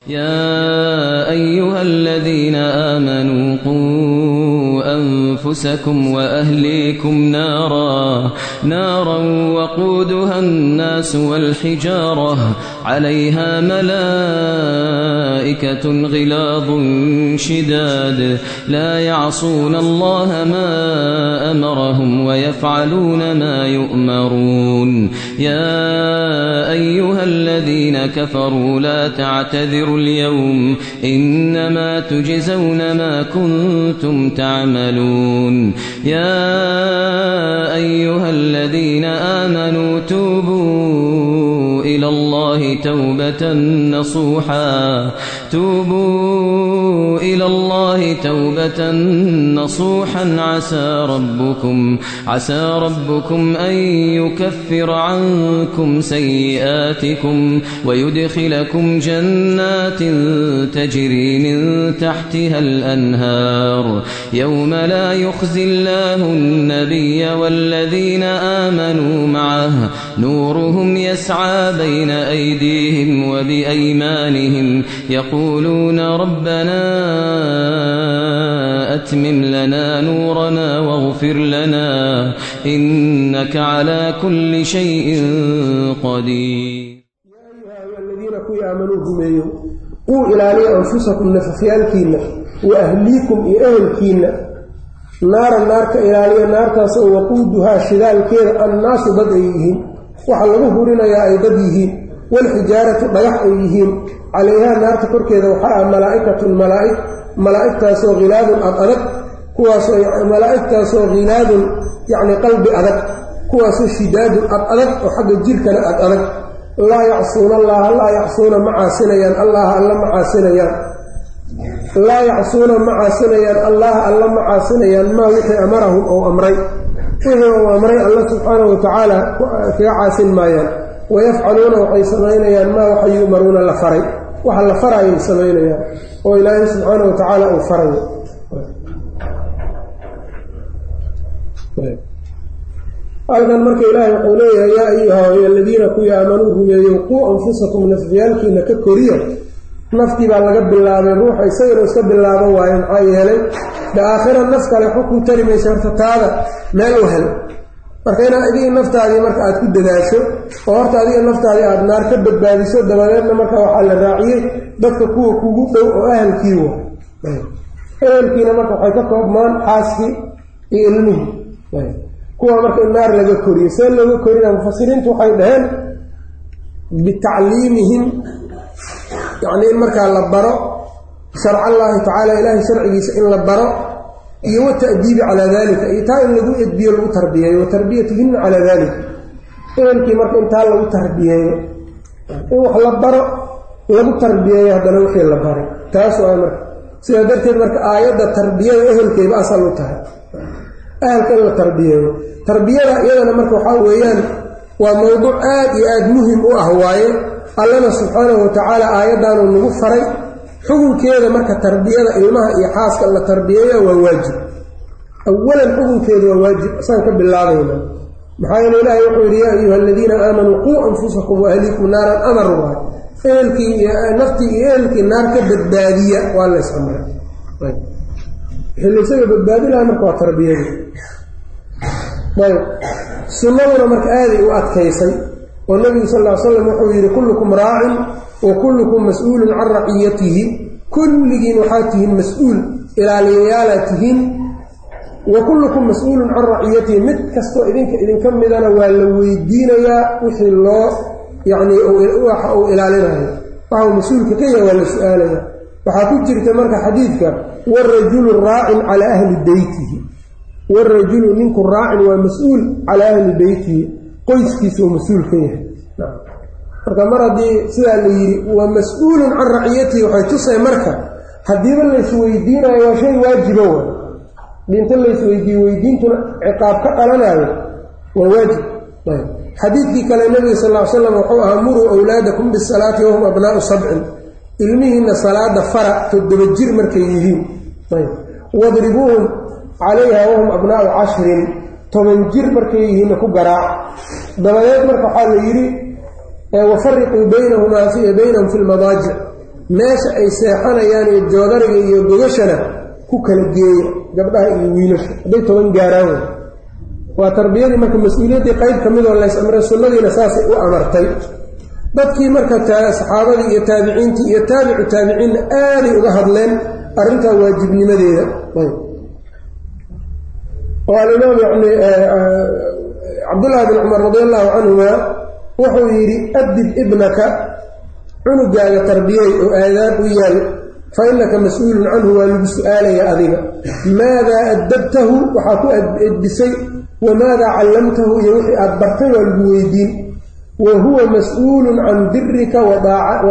يا أيها الذين آمنوا قوا أنفسكم وأهليكم نارا نارا وقودها الناس والحجارة عليها ملائكة غلاظ شداد لا يعصون الله ما أمرهم ويفعلون ما يؤمرون يا أيها الذين كفروا لا تعتذروا اليوم إنما تجزون ما كنتم تعملون يا أيها الذين آمنوا توبوا إلى الله توبة نصوحا توبوا إلى الله توبة نصوحا عسى ربكم عسى ربكم أن يكفر عنكم سيئاتكم ويدخلكم جنات تجري من تحتها الأنهار يوم لا يخزي الله النبي والذين آمنوا معه نورهم يسعى بين أيديهم وبأيمانهم يقولون ربنا أتمم لنا نورنا واغفر لنا إنك على كل شيء قدير الذين كوي آمنوا هميو قوا إلى أنفسكم نففيالكينا وأهليكم إأهلكينا naara naarka ilaaliya naartaasoo waquuduhaa shidaalkeeda annaasu dad ay yihiin waxaa lagu hurinayaa ay dad yihiin walxijaaratu dhagax ay yihiin calayhaa naarta korkeeda waxaa ah malaa'ikatun malaa'ig malaa'igtaasoo khilaadun ad adag kuwaasoo malaa'igtaasoo khilaadun yacni qalbi adag kuwaasoo shidaadun ad adag oo xagga jirkana ad adag laa yacsuuna allaha laa yacsuuna ma caasinayaan allaha alla ma caasinayaan laa yacsuuna ma caasinayaan allaha alla ma caasinayaan maa wixii amarahum ou amray wixii uu amray alla subxaanahu watacaala kaga caasin maayaan wayafcaluuna waxay samaynayaan maa waxa yu'maruuna la faray waxa la farayay samaynayaan oo ilaahay subxaanahu watacaala uu farayo halkan marka ilaahay wuxuu leeyahay yaa ayuha aladiina kuwii aamanuu rumeeyow quu anfusakum nafyaalkiina ka koriya naftii baa laga bilaabay ruuxa isagana iska bilaaban waayo maxaa yeelay de aakhira naf kale xukun tari maysa horta taada meel u hel marka inaad adigii naftaadii marka aad ku dadaasho oo horta adiga naftaadii aada naar ka badbaadiso dabadeedna marka waxaa la raaciyey dadka kuwa kugu dhow oo ahalkii wa ahalkiina marka waxay ka koobmaan xaaskii iyo ilmihii kuwa marka in naar laga koriyo see looga korina mufasiriintu waxay dhaheen bitacliimihim yacni in markaa la baro sharca allaahi tacaala ilaahay sharcigiisa in la baro iyo wata'diibi calaa dalika iyo taa in lagu edbiyo lagu tarbiyeeyo wa tarbiyatihina calaa dalika ehelkii marka intaa lagu tarbiyeeyo in wax la baro lagu tarbiyeeyo haddana wixii la baray taas waa marka sidaa darteed marka aayadda tarbiyada ehelkayba asal u tahay ahalka in la tarbiyeeyo tarbiyada iyadana marka waxaa weeyaan waa mowduuc aad iyo aada muhim u ah waaye allana subxaanahu watacaala aayaddaanuu nagu faray xukunkeeda marka tarbiyada ilmaha iyo xaaska la tarbiyeeya waa waajib awalan xukunkeedu waa waajib asaan ka bilaabayna maxaa yeele ilaahay wuxuu yidhi yaa ayuha aladiina aamanuu quu anfusakum waahliikum naaran amar waay ehelkii iyo naftii iyo ehelkii naar ka badbaadiya waa lays amray wixii laysaga badbaadi lahaa marka waa tarbiyadii ayb sunnaduna marka aaday u adkaysay oo nabigu sal ll slam wuxuu yidhi kullukum raacin wa kullukum mas-uulun can raciyatihi kulligiin waxaa tihiin mas-uul ilaaliyayaalaad tihiin wa kullukum mas-uulun can raciyatihi mid kastoo idinka idinka midana waa la weydiinayaa wixii loo yacni waxa uu ilaalinayo waxau mas-uulka ka yahay waa la su-aalaya waxaa ku jirta marka xadiidka warajulu raacin calaa ahli beytihi warajulu ninku raacin waa mas-uul calaa ahli beytihi qoyskiisa uu mas-uul ka yahay marka mar haddii sidaa la yidhi waa mas-uulun can raciyatihi waxay tusay marka haddiiba laysweydiinayo waa shay waajiba wa dhinto laysweydiiye weydiintuna ciqaab ka dhalanayo waa waajib xadiidkii kale nabiga sal ll ly slam wuxuu ahaa muruu awlaadakum bisalaati wahum abnaau sabcin ilmihiinna salaada fara toddoba jir markay yihiin wadribuuhum calayha wahum abnaau cashrin toban jir markay yihiinna ku garaac dabadeed marka waxaa la yidhi wafariquu baynahumaa baynahum fi lmadaajic meesha ay seexanayaan iyo joodariga iyo gogashana ku kala geeya gabdhaha iyo wiilasha hadday toban gaaraan wey waa tarbiyadii marka mas-uuliyaddii qayb ka midoo lays amray sunnadiina saasay u amartay dadkii marka saxaabadii iyo taabiciintii iyo taabicu taabiciinna aaday uga hadleen arrintaa waajibnimadeeda oo alimaam yani cabdullaahi bin cumar radi allahu canhuma wuxuu yidhi adib ibnaka cunugaaga tarbiyey oo aadaab u yaal fa innaka mas-uulun canhu waa lagu su-aalaya adiga maadaa addabtahu waxaa ku edbisay wamaadaa callamtahu iyo wixii aad bartay waa lagu weydiin wa huwa mas-uulun can birika wa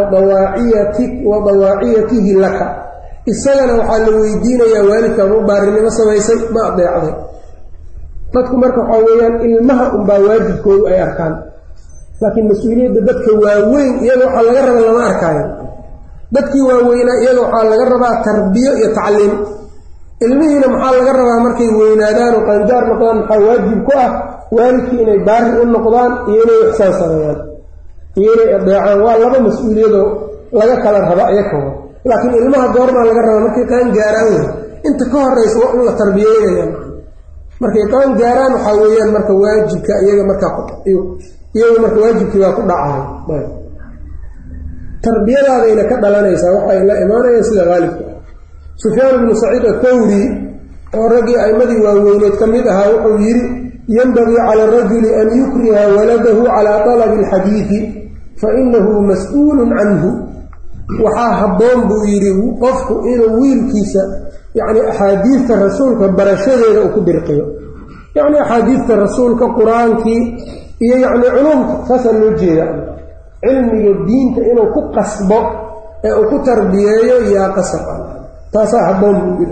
dawaaciyatihi laka isagana waxaa la weydiinayaa waalidka ma baarinimo samaysay ma adeecday dadku marka waxaa weeyaan ilmaha unbaa waajibkoodu ay arkaan laakiin mas-uuliyadda dadka waaweyn iyaga waxaa laga raba lama arkaayo dadkii waaweynaa iyaga waxaa laga rabaa tarbiyo iyo tacliim ilmihiina maxaa laga rabaa markay weynaadaan oo qaangaar noqdaan maxaa waajib ku ah waalidkii inay baari u noqdaan iyo inay ixsaan sameeyaan iyo inay adeecaan waa laba mas-uuliyadoo laga kala raba iyakooda laakiin ilmaha goormaa laga rabaa markay qaan gaaraan wey inta ka horeysa waa in la tarbiyeynaya markay qaan gaaraan waxaa weeyaan marka waajibka iyaga markaa iyagu marka waajibkii baa ku dhacay tarbiyadaadayna ka dhalanaysaa waxay la imaanayaan sida haalibka ah sufyaan ibnu saciid athawri oo raggii a'imadii waaweyneed ka mid ahaa wuxuu yidhi yenbagii cala arajuli an yukriha waladahu calaa talabi alxadiidi fa inahu mas-uulun canhu waxaa habboon buu yidhi qofku inuu wiilkiisa yacni axaadiidta rasuulka barashadeeda uu ku dirqiyo yacni axaadiidta rasuulka qur-aankii iyo yacni culumka saasaa loo jeeda cilmiga diinta inuu ku qasbo ee uu ku tarbiyeeyo yaa qasab ah taasaa habboon buu yidhi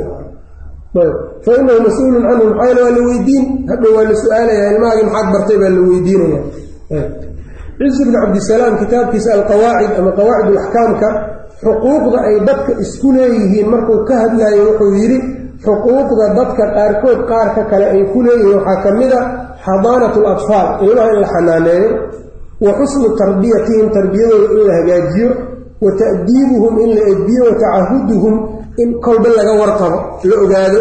fa inahu mas-uulun canhu maxaa yale waa la weydiin hadhow waa la su-aalayaa ilmahaagii maxaad bartay baa la weydiinaya ciis bn cabdisalaam kitaabkiisa alqawaacid ama qawaacid alaxkaamka xuquuqda ay dadka isku leeyihiin markuu ka hadlayo wuxuu yidhi xuquuqda dadka qaarkood qaarka kale ay ku leeyihiin waxaa ka mid a xadaanat alatfaal ilmaha in la xanaaneeyo wa xusnu tarbiyatihim tarbiyadooda in la hagaajiyo wa ta'diibuhum in la edbiyo wa tacahuduhum in kolba laga warqabo la ogaado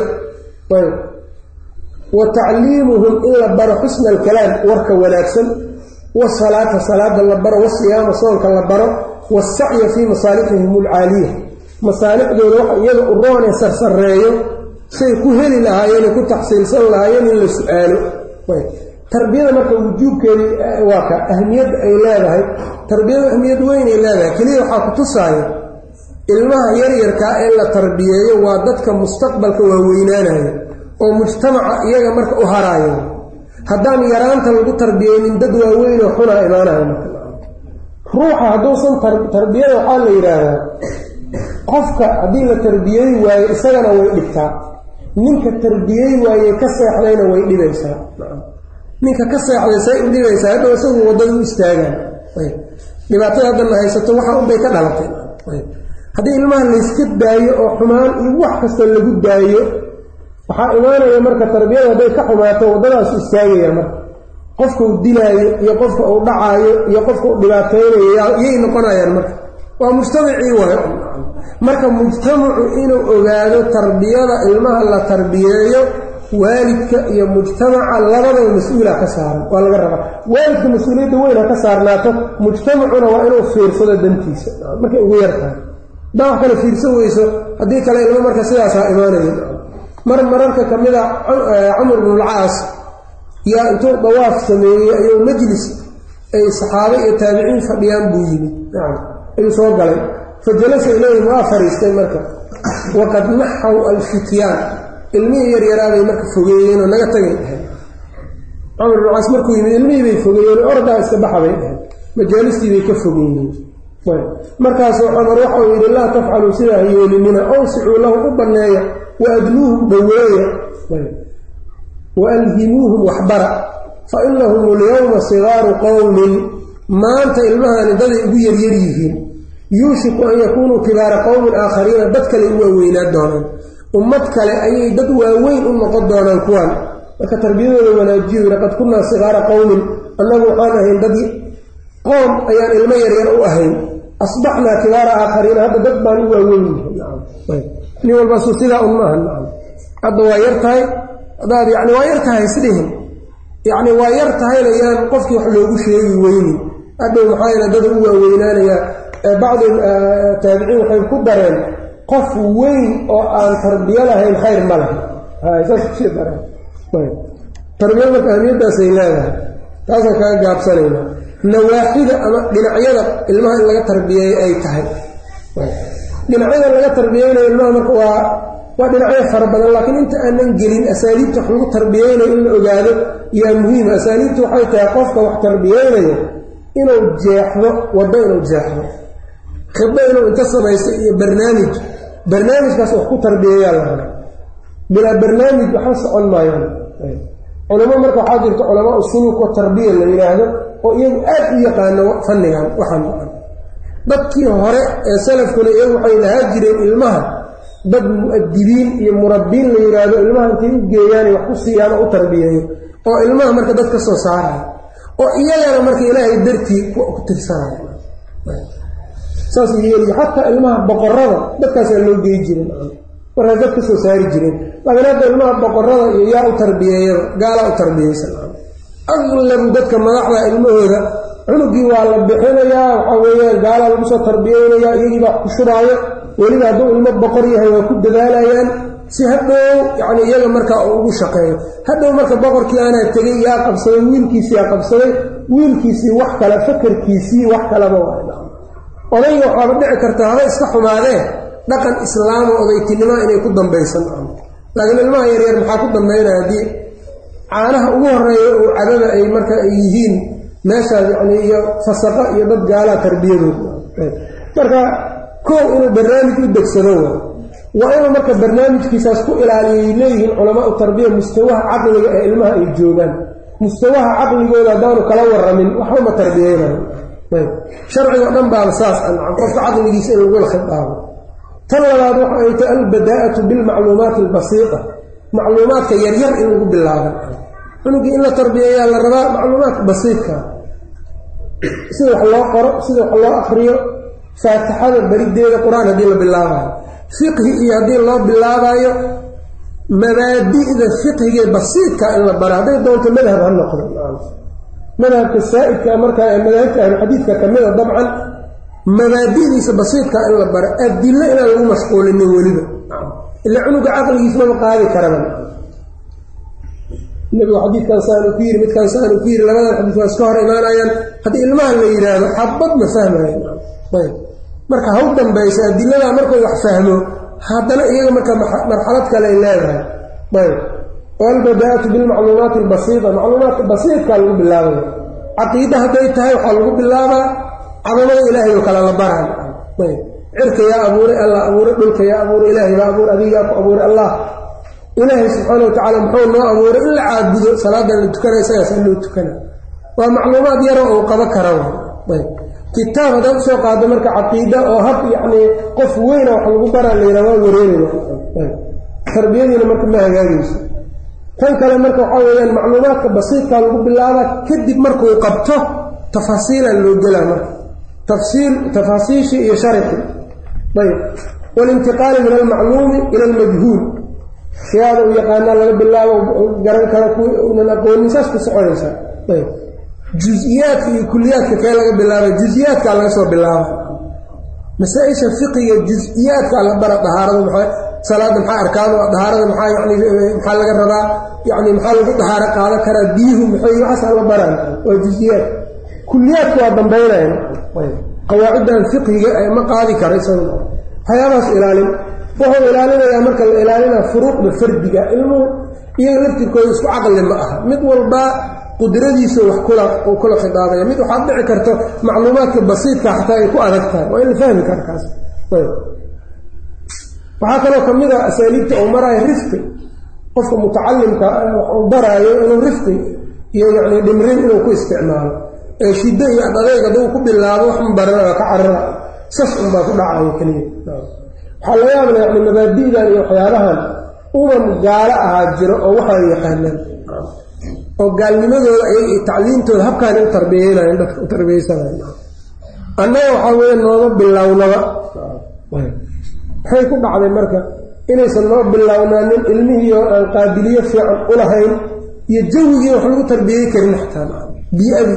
wa tacliimuhum in la baro xusna alkalaam warka wanaagsan wasalaata salaada la baro wasiyaama soonka la baro wasacya fii masaalixihim alcaaliya masaalixdooda waxa iyaga u roonee sarsareeyo say ku heli lahaayeen ku taxsiilsan lahaayeen in la su-aalo tarbiyada marka wujuubkeedii waa ka ahmiyadda ay leedahay tarbiyadu ahmiyad weynay leedahay keliya waxaa ku tusaaya ilmaha yaryarkaa ee la tarbiyeeyo waa dadka mustaqbalka waa weynaanaya oo mujtamaca iyaga marka u haraayo haddaan yaraanta lagu tarbiyeynin dad waaweynoo xunaa imaanaya marka ruuxa hadduusan tarbiyada waxaa la yidhaahdaa qofka haddii la tarbiyey waayo isagana way dhibtaa ninka tarbiyey waaye ka seexdayna way dhibaysaa ninka ka seexday say u dhibaysaa hadhow isagu waddada u istaagaan dhibaatada haddana haysato waxa unbay ka dhalatay haddii ilmaha layska daayo oo xumaan iyo wax kasta lagu daayo waxaa imaanaya marka tarbiyada hadday ka xumaato waddadaasu istaagaya marka qofka uu dilaayo iyo qofka uu dhacaayo iyo qofka uu dhibaateynayo yay noqonayaan marka waa mujtamacii waay marka mujtamacu inuu ogaado tarbiyada ilmaha la tarbiyeeyo waalidka iyo mujtamaca labadaba mas-uula ka saaran waa laga rabaa waalidka mas-uuliyadda weyn ha ka saarnaato mujtamacuna waa inuu fiirsado dantiisa markay ugu yartahay hadaa wax kale fiirsan weyso haddii kale ilmo marka sidaasaa imaanaya mar mararka ka mid a camr bnulcaas yaa intuu dawaaf sameeyey ayuu majlis ay saxaabe iyo taabiciin fadhiyaan buu yimid nacam ayuu soo galay fa jalasa ilayhim waa fariistay marka waqad naxaw alfityaan ilmihii yaryaraabay marka fogeeyeen oo naga tagay dhahay camr bnulcaas markuu yimid ilmihii bay fogeeyeen ordaa iska baxa bay dhahay majaalistii bay ka fogeeyeen markaasuu camar waxau yidhi laa tafcaluu sidaa yeelinina awsicuu lahu u banneeya waadnuuhum dhoweeya waalhimuuhum waxbara fa inahum alyowma sigaaru qowmin maanta ilmahani daday ugu yaryar yihiin yuushiku an yakuunuu kibaara qowmin aakhariina dad kale u waaweynaa doonaan ummad kale ayay dad waaweyn u noqon doonaan kuwan marka tarbiyadooda wanaajiyo laqad kunnaa sigaara qowmin annagu waxaan ahayn dad qoom ayaan ilmo yaryar u ahayn asbaxnaa kibaara aakhariina hadda dad baan u waaweyn nin walbaasu sidaa un maaha nacam hadda waa yar tahay haddaad yani waa yar tahay isdhihin yacni waa yar tahayna yaan qofkii wax loogu sheegi weynin hadhow maxaa yeele dada u waaweynaanayaa bacdi taabiciin waxay ku dareen qof weyn oo aan tarbiyo lahayn khayr ma laha saas kusii dareen tarbiya marka ahmiyaddaasay leedahay taasaan kaga gaabsanaynaa nawaaxida ama dhinacyada ilmaha in laga tarbiyeeyo ay tahay dhinacyada laga tarbiyeynayo ilmaha marka waa waa dhinacyo fara badan laakiin inta aanan gelin asaaliibta wax lagu tarbiyeynayo in la ogaado yaa muhiima asaaliibta waxay tahay qofka wax tarbiyeynayo inuu jeexdo waddo inuu jeexdo khiddo inuu inta samaysto iyo barnaamij barnaamijkaas wax ku tarbiyeeyaa la raba bilaa barnaamij waxba socon maayaan culamo marka waxaa jirta culamaa usuluuk wa tarbiya la yidhaahdo oo iyagu aad u yaqaano fannigan waxaan maan dadkii hore ee salafkuna iyagu waxay lahaa jireen ilmaha dad mu-adibiin iyo murabbiin la yidhaahdo ilmaha intay u geeyaan wax ku siiyaan oo u tarbiyeeyo oo ilmaha marka dad ka soo saaraya oo iyagana marka ilaahay dartii ku tirsanaya saas yeeli xataa ilmaha boqorada dadkaasaa loo geey jiren markaas dad ka soo saari jireen laakiin hadda ilmaha boqorada iyo yaa u tarbiyeeyada gaalaa u tarbiyeysan aqlabu dadka madaxda ilmahooda cunugii waa la bixinayaa waxaa weeyaan gaalaa lagu soo tarbiyeynayaa iyagiibaa ku shubaayo weliba hadduu ilmo boqor yahay waa ku dadaalayaan si hadhow yacni iyaga markaa uu ugu shaqeeyo hadhow marka boqorkii aanaa tegay yaa qabsaday wiilkiisii yaa qabsaday wiilkiisii wax kale fakarkiisii wax kaleba waa odayga waxaaba dhici karta haba iska xumaadee dhaqan islaamo odaytinimoa inay ku dambaysan laakiin ilmaha yaryar maxaa ku dambaynaya haddii caanaha ugu horeeya oo cadada ay marka ay yihiin meeshaas yacni iyo fasaqo iyo dad gaalaa tarbiyadooda marka koow inuu barnaamij u degsado waa waa inuu marka barnaamijkiisaas ku ilaaliyay leeyihiin culamaa u tarbiya mustawaha caqliga ee ilmaha ay joogaan mustawaha caqligooda haddaanu kala waramin waxba ma tarbiyeynayo sharcigo dhan baaba saas ancam qofka caqligiisa in lagula khidaabo tan labaad waxa ay tahay albadaa'atu bilmacluumaati albasiita macluumaadka yaryar in lagu bilaaba cunugii in la tarbiyeeyaa la rabaa macluumaadka basiidka sida wax loo qoro sida wax loo akriyo faatixada berideeda qur-aan haddii la bilaabayo fiqhi iyo haddii loo bilaabayo mabaadi'da fiqhigee basiidka in la bara hadday doonto madhab ha noqdo madhabka saa'idka markaa ee madaahibta ahluxadiidka ka mida dabcan mabaadi'diisa basiidka in la baro adilo inaan lagu mashquulinin weliba ila cunuga caqligiismama qaadi karaba nebigu xadiidkan saanu ku yiri midkaan saanu ku yiri labadan xadiis waa iska hor imaanayaan haddii ilmaha la yidhaahdo xabad ma fahmayo ayb marka haw dambaysa adiladaa markuu wax fahmo haddana iyaga marka marxalad kale ay leedahay ayb walbadaa'atu bilmacluumaati albasiita macluumaadka basiidkaa lagu bilaabaya caqiida hadday tahay waxaa lagu bilaabaa cadamada ilaahay oo kale la baraayo ayb cirka yaa abuuray allah abuuray dhulka yaa abuuray ilaahay baa abuuray adigaa ku abuuray allah ilaahay subxaana watacaala muxuu noo abuuray in la caabudo salaadan la tukana isagaasa loo tukana waa macluumaad yaro uu qabo kara ayb kitaab haddaad usoo qaado marka caqiida oo hab yacnii qof weyna wax lagu baraa layidha waa wareeraya tarbiyadiina marka ma hagaagayso tan kale marka waxaa weeyaan macluumaadka basiidkaa lagu bilaabaa kadib markuu qabto tafaasiilaa loo gelaa marka tafsiil tafaasiishii iyo sharxi ayb walintiqaali min almacluumi ila almajhuul shiyaada u yaqaanaa laga bilaabo garan kara kuwi unan aqoonin saas ku soconaysaa ayb jus-iyaadka iyo kuliyaadka kee laga bilaaba jus-iyaadkaa laga soo bilaaba masaa-isha fiqiga jus-iyaadkaa la bara dahaarada maxaa salaada maxaa arkaado dahaarada maxaa yani maxaa laga rabaa yani maxaa lagu dahaaro qaadan karaa biyuhu maxay waxaasaa la baraan waa jus-iyaad kuliyaadka waa dambaynaya qawaaciddan fiqhiga ma qaadi kara isaga waxyaabahaas ilaalin wuxuu ilaalinayaa marka la ilaalinaa furuuqda fardiga ilmuhu iyaga laftirkooda isku caqli ma aha mid walbaa qudradiisa wax uu kula khidaabaya mid waxaad dhici karto macluumaadka basiidka xataa ay ku adag tahay waa in la fahmi kara kaas waxaa kaloo ka mid a asaaliibta uu maraayo rifqi qofka mutacalimka uu baraayo inuu rifqi iyo yacni dhimrin inuu ku isticmaalo ee shiddo iyo adadeyg hadduu ku bilaabo wax mabarana waa ka carara sas unbaa ku dhacayo keliya waxaa laga yaabla yani mabaadi'dan iyo waxyaabahan umam gaalo ahaa jiro oo waxaa yaqaanaan oo gaalnimadooda iyaga iyo tacliimtooda habkaani u tarbiyeynayan dadka u tarbiyeysanayan annaga waxaa weeye nooma bilownaba maxay ku dhacday marka inaysan noo bilownaanin ilmihiio aan qaabiliyo fiican u lahayn iyo jawigii wax lagu tarbiyey karin xataa bii-adi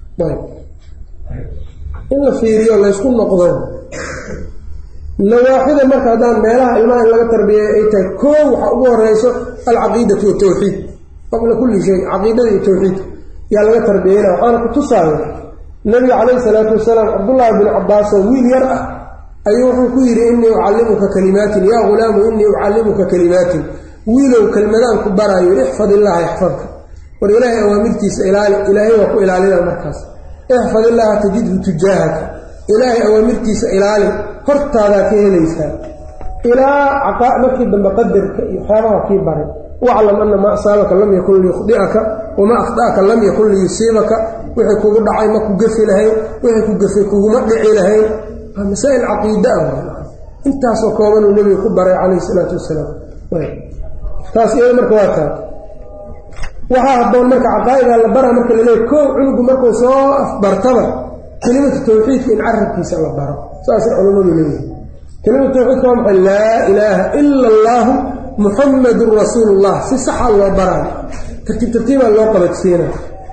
in la fiiriyo laysku noqdo nawaaxida marka haddaan meelaha ilmaha in laga tarbiyeeyo ay tahay koo waxaa ugu horeyso alcaqiidatu watawxiid qabla kulli shay caqiidada iyo tawxiidka yaa laga tarbiyeyna waxaana ku tusaaya nabiga calayhi salaatu wasalaam cabdullaahi bin cabbaas oo wiil yar ah ayuu wuxuu ku yidhi innii ucallimuka kalimaatin yaa ghulaamu innii ucallimuka kalimaatin wiilow kelmadaan ku baraayo ixfad illaaha yaxfadka war ilaahay awaamirtiisa ilaali ilaahay waa ku ilaalina markaas ixfad illaaha tajidhu tujaahaka ilaahay awaamirtiisa ilaali hortaadaa ka helaysaa ilaa markii dambe qadarka iyo waxyaabaha kii baray waclam ana maa asaabaka lam yakun liyukhdi'aka wamaa akhda'aka lam yakun liyusiibaka wixii kugu dhacay ma ku gefi lahayn wixii ku gefay kuguma dhici lahayn waa masaa'il caqiida ah intaasoo koobanuu nebiga ku baray calayhi isalaatu wasalaam taas iyada marka waa taa waxaa habboon marka caqaa'idaa la bara marka laleeya kow cunugu markuu soo afbartaba kelimatu tawxiidka in carabkiisa la baro saasay culammadu leeyihin kelimatu tawxiidka waa maxay laa ilaaha ila allaahu muxamadun rasuulullah si saxa loo baraayo tartiib tartiibaa loo qabadsiina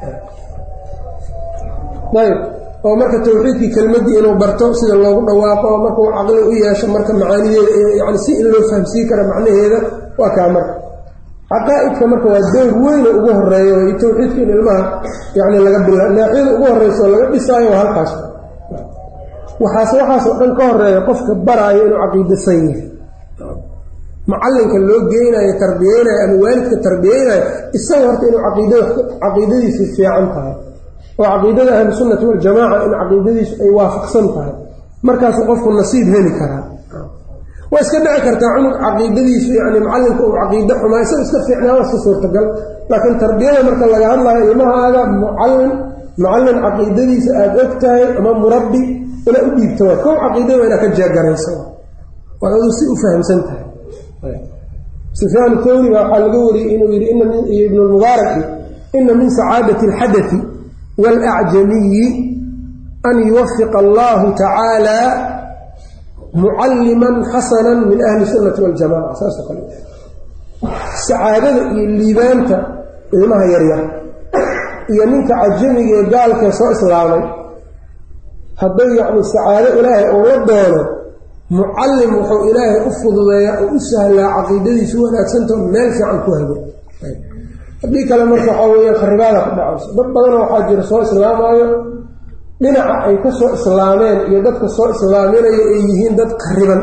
ayb oo marka tawxiidkii kelmaddii inuu barto sida loogu dhawaaqo oo markuu caqli u yeesho marka macaanideeda yani si in loo fahamsiin kara macnaheeda waa kaa marka caqaa'idka marka waa door weyna ugu horeeyo iyo tawxiidka in ilmaha yani laga bila naaxiyada ugu horeysa oo laga dhisaayo waa halkaas waxaas waxaasoo dhan ka horeeya qofka baraayo inuu caqiidasan yahay macalinka loo geynayo tarbiyeynayo ama waalidka tarbiyeynayo isaga horta inuu caqiidadiisu fiican tahay oo caqiidada ahlusunnati waljamaaca in caqiidadiisu ay waafaqsan tahay markaasuu qofku nasiib heli karaa waa iska dhici kartaa cunug caqiidadiisu yani macalinka uu caqiide xumaa isaga iska fiicnaa waa iska suurtagal laakiin tarbiyada marka laga hadlayo ilmahaaga mucallin macallin caqiidadiisa aada og tahay ama murabbi ina u dhiibto waa kow caqiidada waa inaa ka jeegaraysa waa aduu si u fahamsan tahay sufyaan thawri baa waxaa laga wariyey inuu yidhi iyo ibnu lmubaarak ina min sacaadati alxadati waalacjamiyi an yuwafiqa allahu tacaala mucalliman xasanan min ahli sunnati waljamaca saasoo kale sacaadada iyo liibaanta ilmaha yaryar iyo ninka cajamiga ee gaalkee soo islaamay hadday yacni sacaado ilaahay uu la doono mucallim wuxuu ilaahay u fududeeyaa oo u sahlaa caqiidadiisu wanaagsantao meel fiican ku hago haddii kale marka waxaa weeyaan kharibaada ku dhacayso dad badanoo waxaa jira soo islaamaayo dhinaca ay ka soo islaameen iyo dadka soo islaaminaya ay yihiin dad khariban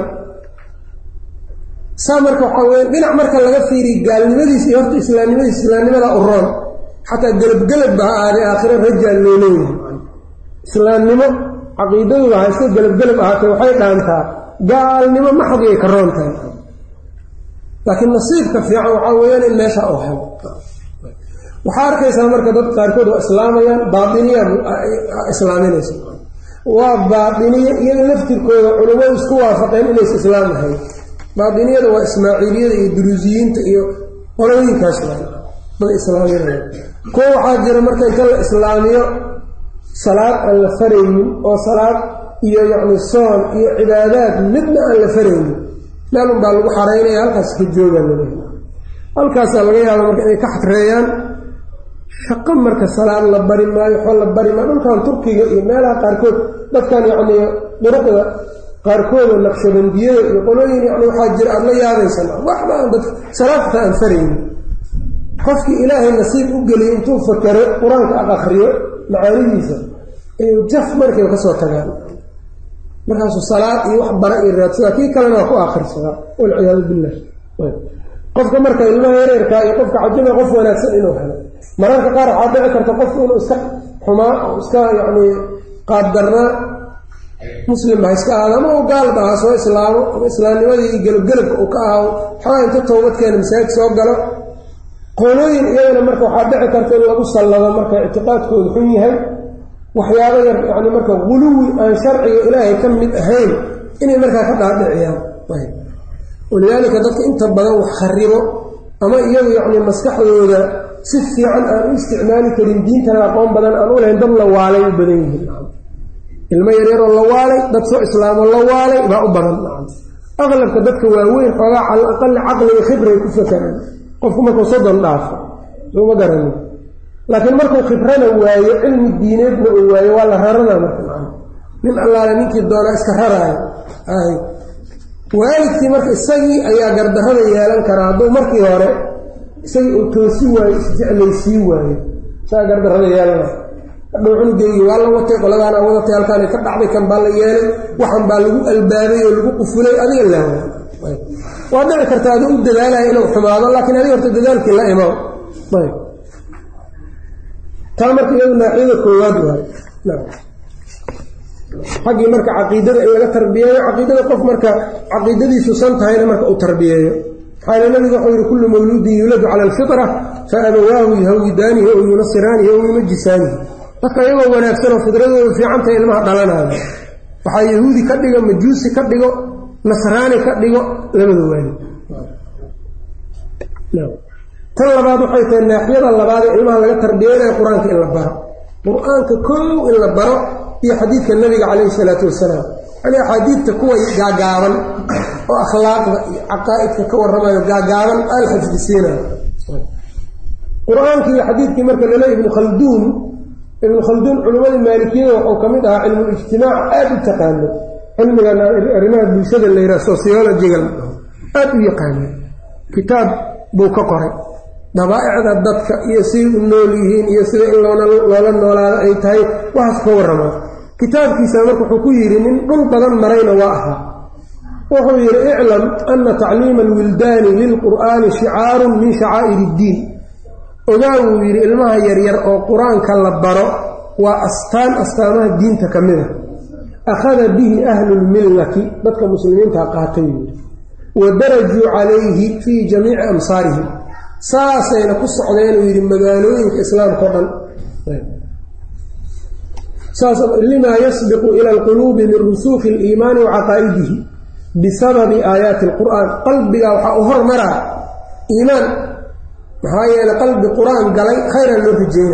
saa marka waxaa weya dhinac marka laga fiiriy gaalnimadiis iyo horta islaamnimadiis islaamnimada u roon xataa gelabgelabba ha aaday aakhiro rajaal loo leeyahay islaamnimo caqiidaduba hayse gelabgelab ahaatee waxay dhaantaa gaalnimo maxadiyay ka roon tahay laakiin nasiibka fiican waxaa weeyaan in meesha u helo waxaa arkaysaa marka dad qaarkood waa islaamayaan baatiniya islaaminaysa waa baatiniye iyaga laftirkooda culimmadu isku waafaqeen inaysa islaam ahayn baatiniyada waa ismaaciiliyada iyo duruusiyiinta iyo qolooyinkaas dad islaaminaya kuwa waxaa jira marka inta la islaamiyo salaad aan la faraynin oo salaad iyo yacni soon iyo cibaadaad midna aan la faraynin meel unbaa lagu xaraynaya halkaas ka joogaa laleeya halkaasaa laga yaaba marka inay ka xadreeyaan shaqo marka salaad la bari maayo waxba la bari maayo dhulkan turkiga iyo meelaha qaarkood dadkan yacni duruqda qaarkooda naqshabandiyada iyo qolooyin yani waxaa jira aada la yaabaysan waxba aan dad salaadta aan faraynin qofkii ilaahay nasiib u geliyay intuu fakero qur-aanka aq akriyo macaanidiisa ayuu jaf markay kasoo tagaan markaasuu salaad iyo wax bara iyo raadsadaa kii kalena waa ku akhirsadaa walciyaadu billah qofka marka ilmaha yareerkaa iyo qofka cajaba qof wanaagsan inuu helo mararka qaar waxaa dhici karta qofku inuu iska xumaa oo iska yacni qaaddarnaa muslim ha iska ahaado ama u gaalba ha soo islaamo ama islaamnimadii gelabgelabka uu ka ahaado xoogaa inta toobadkeena masaajid soo galo qolooyin iyagana marka waxaa dhici karta in lagu sallado marka ictiqaadkoodu xun yahay waxyaabo yar yani marka guluwi aan sharciga ilaahay ka mid ahayn inay markaa ka dhaadhiciyaan walidaalika dadka inta badan wax kharibo ama iyagu yacni maskaxdooda si fiican aan u isticmaali karin diintana aqoon badan aan u lahayn dad la waalay u badan yihiin ilmo yaryaroo la waalay dad soo islaamoo la waalay baa u badan aqlabka dadka waaweyn xoogaa cala aqali caqliga khibray ku fakaraan qofku markuu soddon dhaafo sooma garanin laakiin markuu khibrana waayo cilmi diineedna uu waayo waa la raranaa marka nin allaale ninkii doonaa iska raraayo waalidkii marka isagii ayaa gardarrada yeelan karaa hadduu markii hore isagii uu toosi waayo isjeclaysii waayo isagaa gardarrada yeelana hadhow cunugeygii waa la watay qoladaana wadatay halkaana ka dhacday kan baa la yeelay waxan baa lagu albaabay oo lagu qufulay adiga laawa waa dhici karta aduu u dadaalaya inuu xumaado laakiin adiga horta dadaalkii la imaw ayb taa marka iyadu naaxiyada koowaad waayo xaggii marka caqiidada in laga tarbiyeeyo caqiidada qof marka caqiidadiisu san tahayna marka uu tarbiyeeyo maxaa nabigu wuxuu yihi kullu mawluudin yuuladu cala alfitra fa abawaahu yuhawidaanihi ow yunasiraanihi ow yumajisaanihi dadka iyagoo wanaagsan oo fidradoodu fiicantahay ilmaha dhalanaayo waxaa yahuudi ka dhigo majuusi ka dhigo nasraani ka dhigo labada waalid tan labaad waxay tahay naaxiyada labaad ee ilmaha laga tarbiyeynaya qur-aanka in la baro qur-aanka kow in la baro iyo xadiidka nabiga calayhi salaatu wasalaam yani axaadiidta kuwa gaagaaban oo akhlaaqda iyo caqaa'idka ka warramayo gaagaaban al xifdisiinayo qur-aankii iyo xadiidkii marka lale ibnu khalduun ibnu khalduun culimmadii maalikiyada waxuu ka mid ahaa cilmulijtimaac aada u taqaano cilmigan arrimaha bulshada la yidhaha sociologiga aada u yaqaano kitaab buu ka qoray dabaa'icda dadka iyo siday u nool yihiin iyo sida in loola noolaado ay tahay waxaas ka warramaa kitaabkiisa marka wuxuu ku yidhi nin dhul badan marayna waa ahaa wuxuu yidhi iclam ana tacliima alwildaani lilqur'aani shicaarun min shacaa'ir iddiin ogaa wuu yidhi ilmaha yaryar oo qur-aanka la baro waa astaan astaamaha diinta ka mid a akhada bihi ahlulmillati dadka muslimiinta qaatay yidhi wa darajuu calayhi fii jamiici amsaarihim saasayna ku socdeen uu yidhi magaalooyinka islaamka o dhan limaa yasbiqu ila alquluubi min rusuuki aliimaani wa caqaa'idihi bisababi aayaati alqur'aan qalbiga waxaa u hormaraa iimaan maxaa yeeley qalbi qur-aan galay khayran loo rajeyna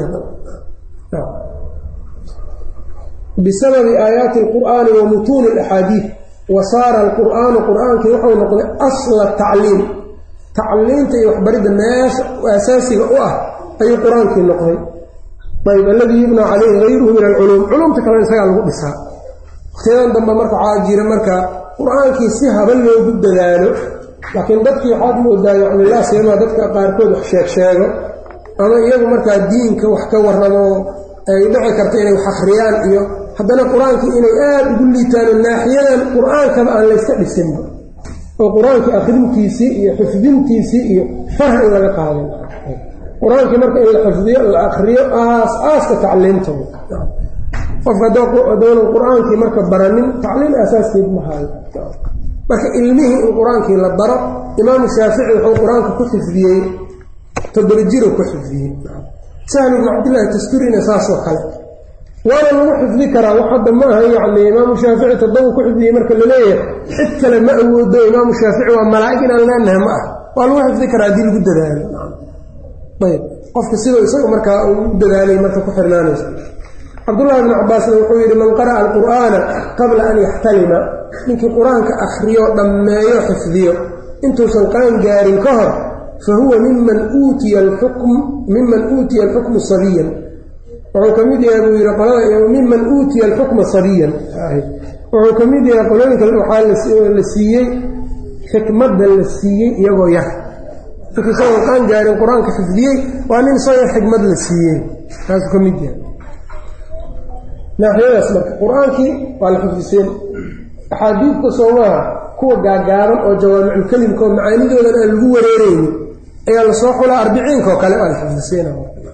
bisababi aayaati alqur'aani wa mutuuni alaxaadiid wa saara alqur'aanu qur'aankii wuxuu noqday asla tacliim tacliimta iyo waxbaridda meesha asaasiga u ah ayuu qur-aankii noqday ayb alladii yubnaa calayhi hayruhu min alculuum culumta kalena isagaa lagu dhisaa waqtiyadan dambe marka waxaa jira marka qur-aankii si haba loogu dadaalo laakiin dadkii waxaad moodaa yani laa siyamaa dadka qaarkood wax sheeg sheego ama iyagu markaa diinka wax ka warramo ay dhici karto inay wax akhriyaan iyo haddana qur-aankii inay aada ugu liitaano naaxiyadan qur-aankaba aan layska dhisinba oo qur-aankii akhrintiisii iyo xifdintiisii iyo farha in laga qaadin qur-aankii marka in la xifdiyo la akriyo aas aaska tacliimta qofka adoonan qur-aankii marka baranin tacliim asaaskeed mahaayo marka ilmihii in qur-aankii la baro imaamu shaafici wuxuu qur-aanka ku xifdiyey toddoba jiro ku xifdiyey sahlu bnu cabdillaahi tasturina saasoo kale waana lagu xifdi karaa wax hadda ma aha yacni imaamu shaafici toddoba ku xifdiyey marka laleeyahay cid kale ma awoodo imaamu shaafici waa malaa'ig inaan leenahay ma ah waa lagu xifdi karaa haddii lagu dadaalo ayb qofka siduu isaga markaa u dadaalay marka ku xirnaanaysa cabdullahi bnu cabaasna wuxuu yidhi man qara'a alqur'aana qabla an yaxtalima ninkii qur-aanka akhriyo dhammeeyo xifdiyo intuusan qaan gaarin ka hor fa huwa miman uutiya alxukm miman uutiya alxukmu sabiyan wuxuu ka mid yahay buu yidhi qolada miman uutiya alxukma sabiyan wuxuu ka mid yahay qolooyinka waxaa la siiyey xikmadda la siiyey iyagoo yar ninkii isagoo qaan gaarin qur-aanka xifdiyey waa nin isagoo xikmad la siiyey taasuu ka mid yahay naaxiyadaas marka qur-aankii waa la xifdiseen axaadiidta soomaha kuwa gaagaaban oo jawaamiculkelimka oo macaanidoodan aan lagu wareereynin ayaa lasoo xulaa arbiciinka oo kale waa la xifdiseen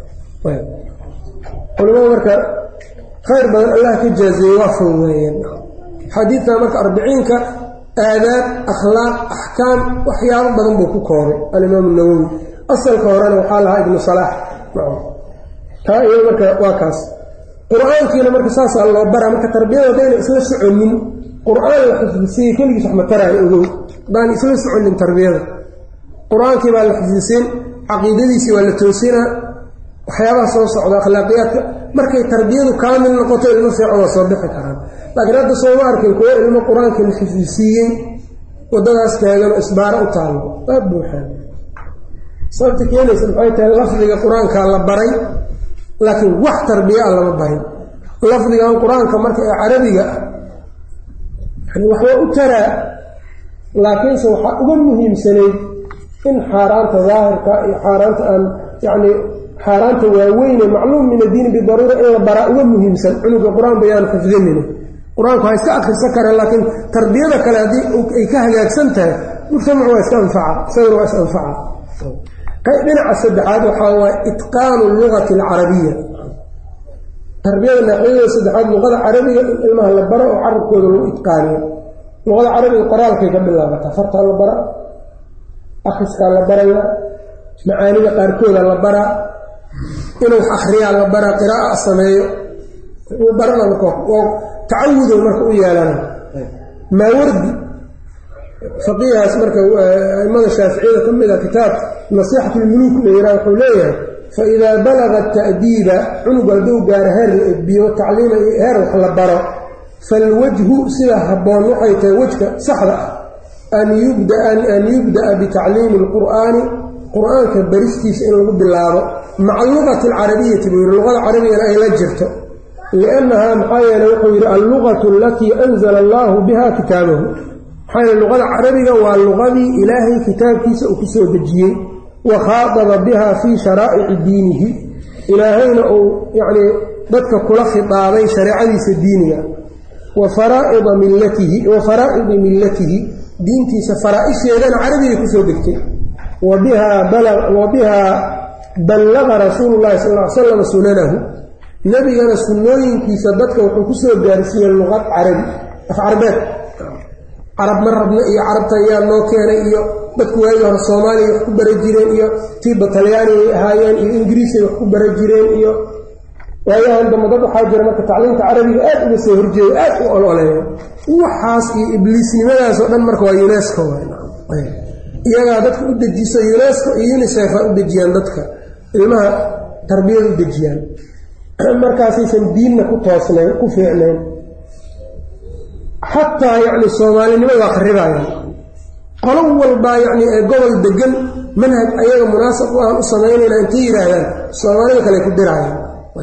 culimada marka khayr badan allah ka jaazeeyey waa fududeeyeen axaadiidta marka arbiciinka aadaab akhlaaq axkaam waxyaabo badan buu ku koobay alimaamu nawowi asalka horena waxaa lahaa ibnu salaax taa iyo marka waa kaas qur-aankiina marka saasaa loo baraa marka tarbiyada haddayna isla soconin qur-aan la xifdisiiye keligiis wax mataraayo ogow haddaan isla soconin tarbiyada qur-aankii baa la xifdisiin caqiidadiisii waa la toosinaa waxyaabaha soo socda akhlaaqiyaadka markay tarbiyadu kaamil noqoto ilmo fiican waa soo bixi karaan laakiin hadda sooma arkin kuwo ilmo qur-aanka la xifdisiiyey waddadaas taaganoo isbaaro u taallo waa buuxaan sababta keenaysa maxay tahay lafdiga qur-aankaa la baray laakiin wax tarbiya a lama barin lafdigan qur-aanka marka ee carabiga ah yani waxbaa u taraa laakiinse waxaa uga muhiimsanayd in xaaraanta daahirka iyo xaaraanta aan yacni xaaraanta waaweyne macluum min addiini bidaruura in la baraa uga muhiimsan cunuga qur-aan bayaanu xifdinina qur-aanku waa iska akrisa kareen laakiin tarbiyada kale haddii ay ka hagaagsan tahay mujtamacu waa iska anfaca isaguna waa is anfaca dhinaca saddexaad waxaa waay itqaanu lugati alcarabiya tarbiyada naaxiyada saddexaad luqada carabiga in ilmaha la baro oo carabkooda lagu itqaaniyo luqada carabiga qoraalkay ka bilaabataa fartaa la bara akriskaa la baraya macaanida qaarkooda la baraa inuu wax akriyaa la baraa qiraaa sameeyo barana tacawudow marka u yeelana maawardi faqiihaas marka aimada shaaficiyada ka mida kitaab nasiixat lmuluuk la yihaa wuxuu leeyahay faidaa balaga ta'diiba cunugu hadduu gaaro heer la edbiyo tacliima iyo heer wax la baro falwajhu sida habboon waxay tahay wejka saxda ah an yubda'a bitacliimi alqur'aani qur-aanka baristiisa in lagu bilaabo maca lugati alcarabiyati buu yihi luqada carabigana ay la jirto liannahaa maxaa yeele wuxuu yidhi allugatu alatii anzala allaahu biha kitaabahu maxaa yeele luqada carabiga waa luqadii ilaahay kitaabkiisa uu ku soo dejiyey wa khaadaba biha fii sharaa'ici diinihi ilaahayna uu yacnii dadka kula khitaabay shareecadiisa diiniga wa faraa'ida millatihi wa faraa'idi millatihi diintiisa faraa-isheedana carabigay kusoo degtay wa bihaa ballaqa rasuulu llahi sal ly slam sunanahu nebigana sunnooyinkiisa dadka wuxuu ku soo gaarsiiyey luqad carabi af carbeed carab ma rabna iyo carabta ayaa noo keenay iyo dadku waagii hore soomaaliya wax ku bara jireen iyo tiiba talyaani ay ahaayeen iyo ingiriisay wax ku bara jireen iyo waayahan dambe dad waxaa jira marka tacliimta carabiga aad uga soo horjeeya aad u ololeeya waxaas iyo ibliisnimadaas oo dhan marka waa unesco iyagaa dadka u dejiso unesco iyo unisef a u dejiyaan dadka ilmaha tarbiyada u dejiyaan markaasaysan diinna ku toosnayn ku fiicnayn xataa yacni soomaalinimada waa kharibaayaan qolo walbaa yacni ee gobol degan manhaj ayaga munaasab u aan u samaynayna intay yidhaahdaan soomaalida kale ku diraayaan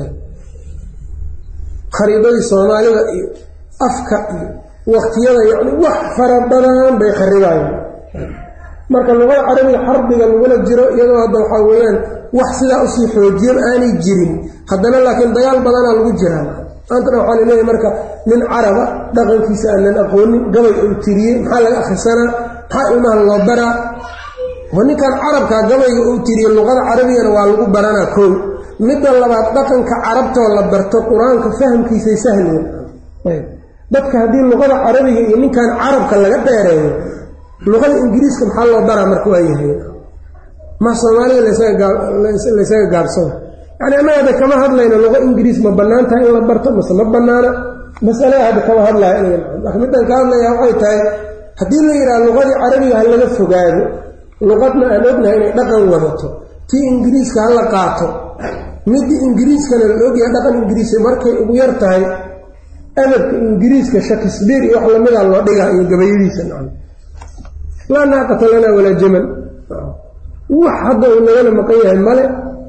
khariidadii soomaalida iyo afka iyo waqtiyada yacni wax fara badan bay kharibaayaan marka luqada carabiga xarbiga lagula jiro iyadoo hadda waxaa weeyaan wax sidaa usii xoojiyan aanay jirin haddana laakiin dagaal badanaa lagu jiraa maantana waxaa laleeyahay marka nin caraba dhaqankiisa aanan aqoonin gabay uu tiriyey maxaa laga akhrisanaa maxaa ilmaha loo baraa wa ninkan carabkaa gabayga uu tiriyey luqada carabigana waa lagu baranaa kow midda labaad dhaqanka carabtoo la barto qur-aanka fahamkiisay sahlayeen dadka haddii luqada carabiga iyo ninkan carabka laga dheereeyo luqada ingiriiska maxaa loo baraa marka waa yahay ma soomaalida laysaga gaabsado yani annaga hadda kama hadlayno luqa ingiriis ma bannaan tahay in la barto mase ma bannaana masalada hadda kama hadlaya laakiin middan ka hadlaya waxay tahay haddii la yidhaha luqadii carabiga ha laga fogaado luqadna aan ognahay inay dhaqan wadato tii ingiriiska ha la qaato midii ingiriiskana la ogyahay dhaqan ingiriisa markay ugu yar tahay adabka ingiriiska shakisbeer iyo wax lamida loo dhigaa iyo gabayadiisa laa naaqata lanaa walaa jamal wax hadda uu nagala maqan yahay male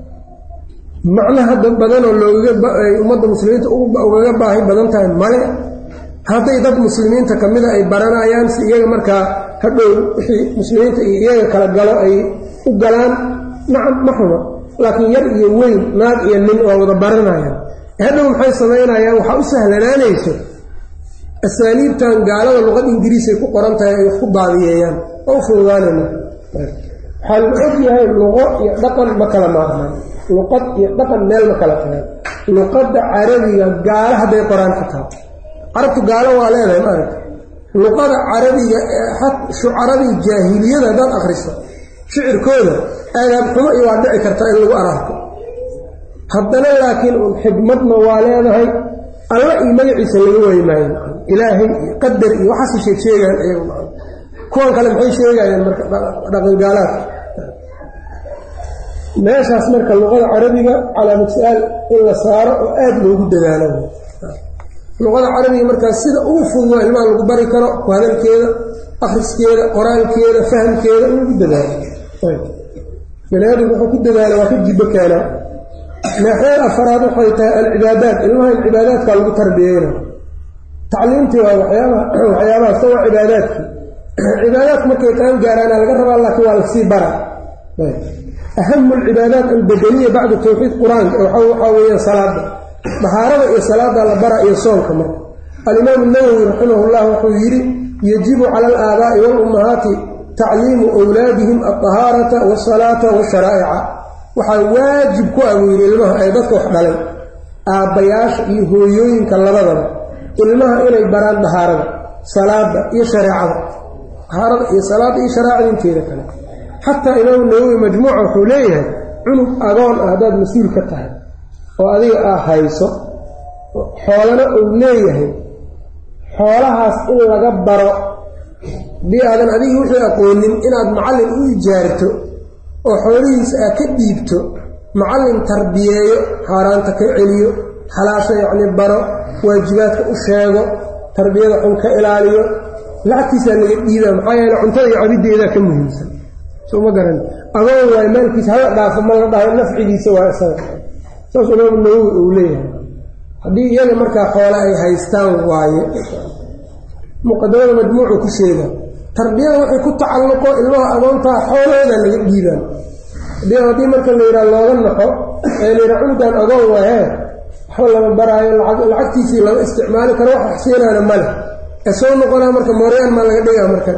macno hadda badanoo loogaay ummadda muslimiinta ugaga baahi badan tahay male hadday dad muslimiinta ka mida ay baranayaan si iyaga markaa hadhow wixii muslimiinta iyo iyaga kala galo ay u galaan nacam ma xuma laakiin yar iyo weyn naag iyo nin waa wada baranayaan hadhow maxay samaynayaan waxaa u sahlanaanayso asaaliibtan gaalada luqad ingiriisay ku qoran tahay ay wax ku baadiyeeyaan oo u fududaanayna waxaa la og yahay luqo iyo dhaqan ma kala maaqmaan luqad iyo dhaqan meel ma kala tagaan luqadda carabiga gaalo hadday qoraan xitaa carabtu gaalo waa leedahay maaragta luqada carabiga shucaradii jaahiliyada haddaad akhriso shicirkooda aadaab xumo iyo waa dhici kartaa in lagu araarko haddana laakiin un xigmadna waa leedahay alla iyo magaciisa laga waayi maayo ilaahay iyo qadar iyo waxaasay sheeg sheegayaan iyagu kuwan kale maxay sheegayaan marka dhaqangaalaadka meeshaas marka luqada carabiga calaamad su-aal in la saaro oo aada loogu dadaalo luqada carabiga markaas sida ugu fudud waa ilmaha lagu bari karo ku hadalkeeda akriskeeda qoraalkeeda fahamkeeda in lagu dadaalo bani aadamku wuxuu ku dadaala waa ka jibo keenaa naaxiyada afaraad waxay tahay alcibaadaat ilmaha in cibaadaadka lagu tarbiyeyna tacliimtii waa waxyaabaha waxyaabaha sa waa cibaadaadkii cibaadaadku markay qaan gaaraana laga rabaa laakiin waa lasii bara ahamu alcibaadaat albadaniya bacda tawxiid qur-aanka waxaa weeyaan salaada dahaarada iyo salaada la bara iyo soonka marka alimaamu nawowi raximah llah wuxuu yidhi yajibu cala alaabaa'i waalummahaati tacliimu wlaadihim alطahaarata waasalaata washaraa'ica waxaa waajib ku ah buu yidhi ilmaha ay dadka wax dhalay aabbayaasha iyo hooyooyinka labadaba ilmaha inay baraan dahaarada salaada iyo shareecada dahaarada iyo salaada iyo shareecada inteeda kale xataa imaamu nawowi majmuuca wuxuu leeyahay cunug agoon ah haddaad mas-uul ka tahay oo adiga aa hayso xoolana uu leeyahay xoolahaas in laga baro haddii aadan adiga wixii aqoonin inaad macallin u ijaarto oo xoolihiisa aad ka dhiibto macallin tarbiyeeyo xaaraanta ka celiyo xalaasha yacni baro waajibaadka u sheego tarbiyada xun ka ilaaliyo lacagtiisaa laga dhiibaa maxaa yeele cuntada iyo cabiddeedaa ka muhiimsan soo ma garan agoon waayo maalkiisa hala dhaafo ma la dhaho nafcigiisa waa isaga saas imaamu nawowi uu leeyahay haddii iyaga markaa xoole ay haystaan waaye muqadamada majmuucu ku sheega tarbiyada waxay ku tacalluqo ilmaha agoontaa xoolahooda laga dhiibaan haddii marka la yidhaha looga naxo ee la yidhaha cunugan agoon waahee waxba lama baraayo lacagtiisii lama isticmaali karo wax waxsiinaana male ee soo noqonaa marka mooryaan maa laga dhigaa marka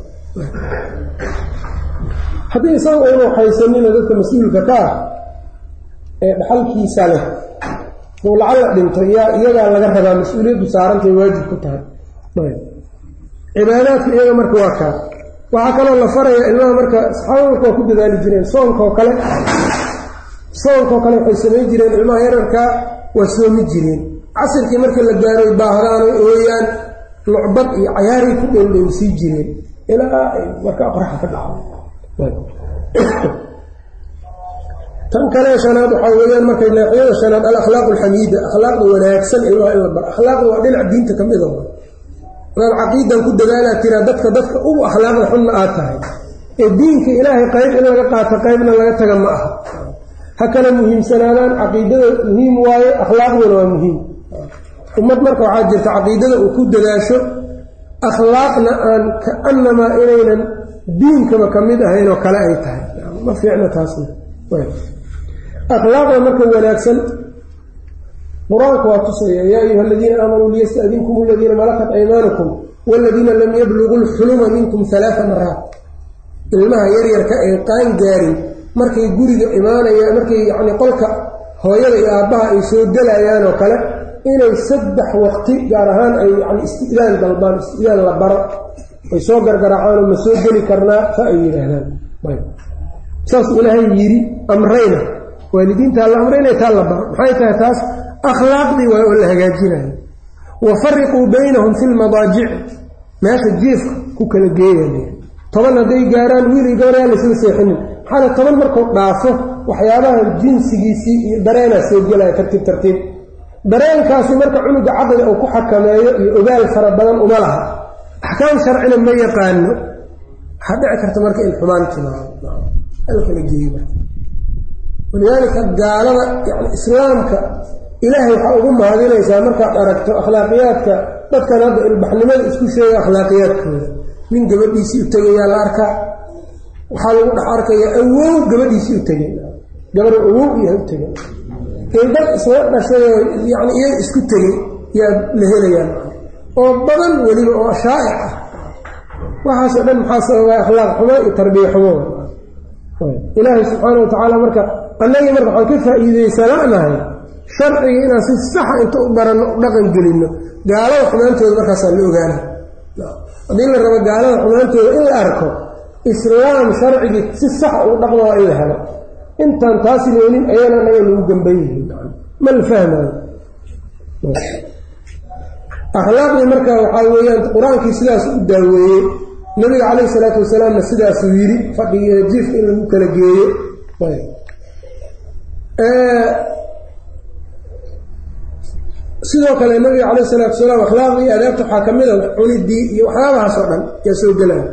haddii isaga uunu haysanina dadka mas-uulka ka ah ee dhaxalkiisa leh uu lacalla dhinto yaa iyagaa laga rabaa mas-uuliyaddu saarantay waajib ku tahay cibaadaadka iyaga marka waa kaa waxaa kaloo la faraya ilmaha marka saxaabada marka waa ku dadaali jireen soonkaoo kale soonkaoo kale waxay samayn jireen ilmaha yararkaa waa soomi jireen casirkii marka la gaaroy baahdaanay ooyaan lucbad iyo cayaaray ku dhowdhowsii jireen ilaa ay markaa qoraxa ka dhaco tan kale shanaad waxaa weeyaan markay naaxiyada shanaad alakhlaaq alxamiida akhlaaqda wanaagsan ilmaha in la baro akhlaaqda waa dhinac diinta ka mida adaad caqiidan ku dadaalaa tiraa dadka dadka ugu akhlaaqda xunna aad tahay ee diinka ilaahay qayb in laga qaato qaybna laga taga ma aha ha kala muhiimsanaadaan caqiidada muhiim waaye akhlaaqduna waa muhiim ummad marka waxaa jirta caqiidada uu ku dadaasho akhlaaqna aan kaanamaa inaynan diinkaba ka mid ahayn oo kale ay tahay ma fiicna taasna akhlaaqda marka wanaagsan qur-aanku waa tusaya yaa ayuha aladiina aamanuu liyastadinkum aladiina malakat aymaanukum waladiina lam yabluguu lxuluma minkum alaaa maraat ilmaha yaryarka ee qaan gaarin markay guriga imaanayaan markay yani qolka hooyada iyo aabbaha ay soo gelayaan oo kale inay saddex waqti gaar ahaan ay yani istidaan dalbaan istidaan la baro ay soo gargaracaanoo ma soo geli karnaa sa ay yidhaahdaan saasuu ilaahay yidhi amrayna waalidiintaa la amray inay taa la baro maxay tahay taas akhlaaqdii waay oo la hagaajinayo wa fariquu baynahum fi lmadaajic meesha jiifka ku kala geeya toban hadday gaaraan wiilii gabaryaa laysla seexinin maxaale toban markuu dhaafo waxyaabaha jinsigiisii iyo dareenaa soo gelaya tartiib tartiib dareenkaasi marka cunuga caqli uu ku xakameeyo iyo ogaal fara badan uma laha axkaam sharcina ma yaqaano waxaa dhici karta marka in xumaan timaado alkala geeyo marka walidaalika gaalada yani islaamka ilaahay waxaa ugu mahadinaysaa markaad aragto akhlaaqiyaadka dadkan hadda ilbaxnimada isku sheega akhlaaqiyaadkooda nin gabadhiisii u tegayaa la arkaa waxaa lagu dhex arkaya awow gabadhiisii u tegay gabar awow iyaha u tegay dad isla dhashayoo yani iyaga isku tegay yaa la helayaan oo badan weliba oo shaa'ic ah waxaasoo dhan maxaa sababaa akhlaaq xumo iyo tarbiya xumo ilaahay subxaana wa tacaala marka annagii marka waxaan ka faa'iidaysananahay sharciga inaan si saxa inta u baranno u dhaqan gelinno gaalada xumaantooda markaasaa la ogaana haddii la rabo gaalada xumaantooda in la arko islaam sharcigii si saxa ugu dhaqma waa in la helo intaan taasi leelin ayana naga lagu gamban yihiin ma la fahmayo akhlaaqdii marka waxaa weeyaan qur-aankii sidaas u daaweeyey nabiga calayhi salaatu wasalaamna sidaasuu yidhi fadhiga jiifka in lagu kala geeyo sidoo kale nabiga calayh isalaatu salaam akhlaaqda iyo adaabta waxaa ka mid a cunidii iyo waxyaabahaas oo dhan yaa soo gelaya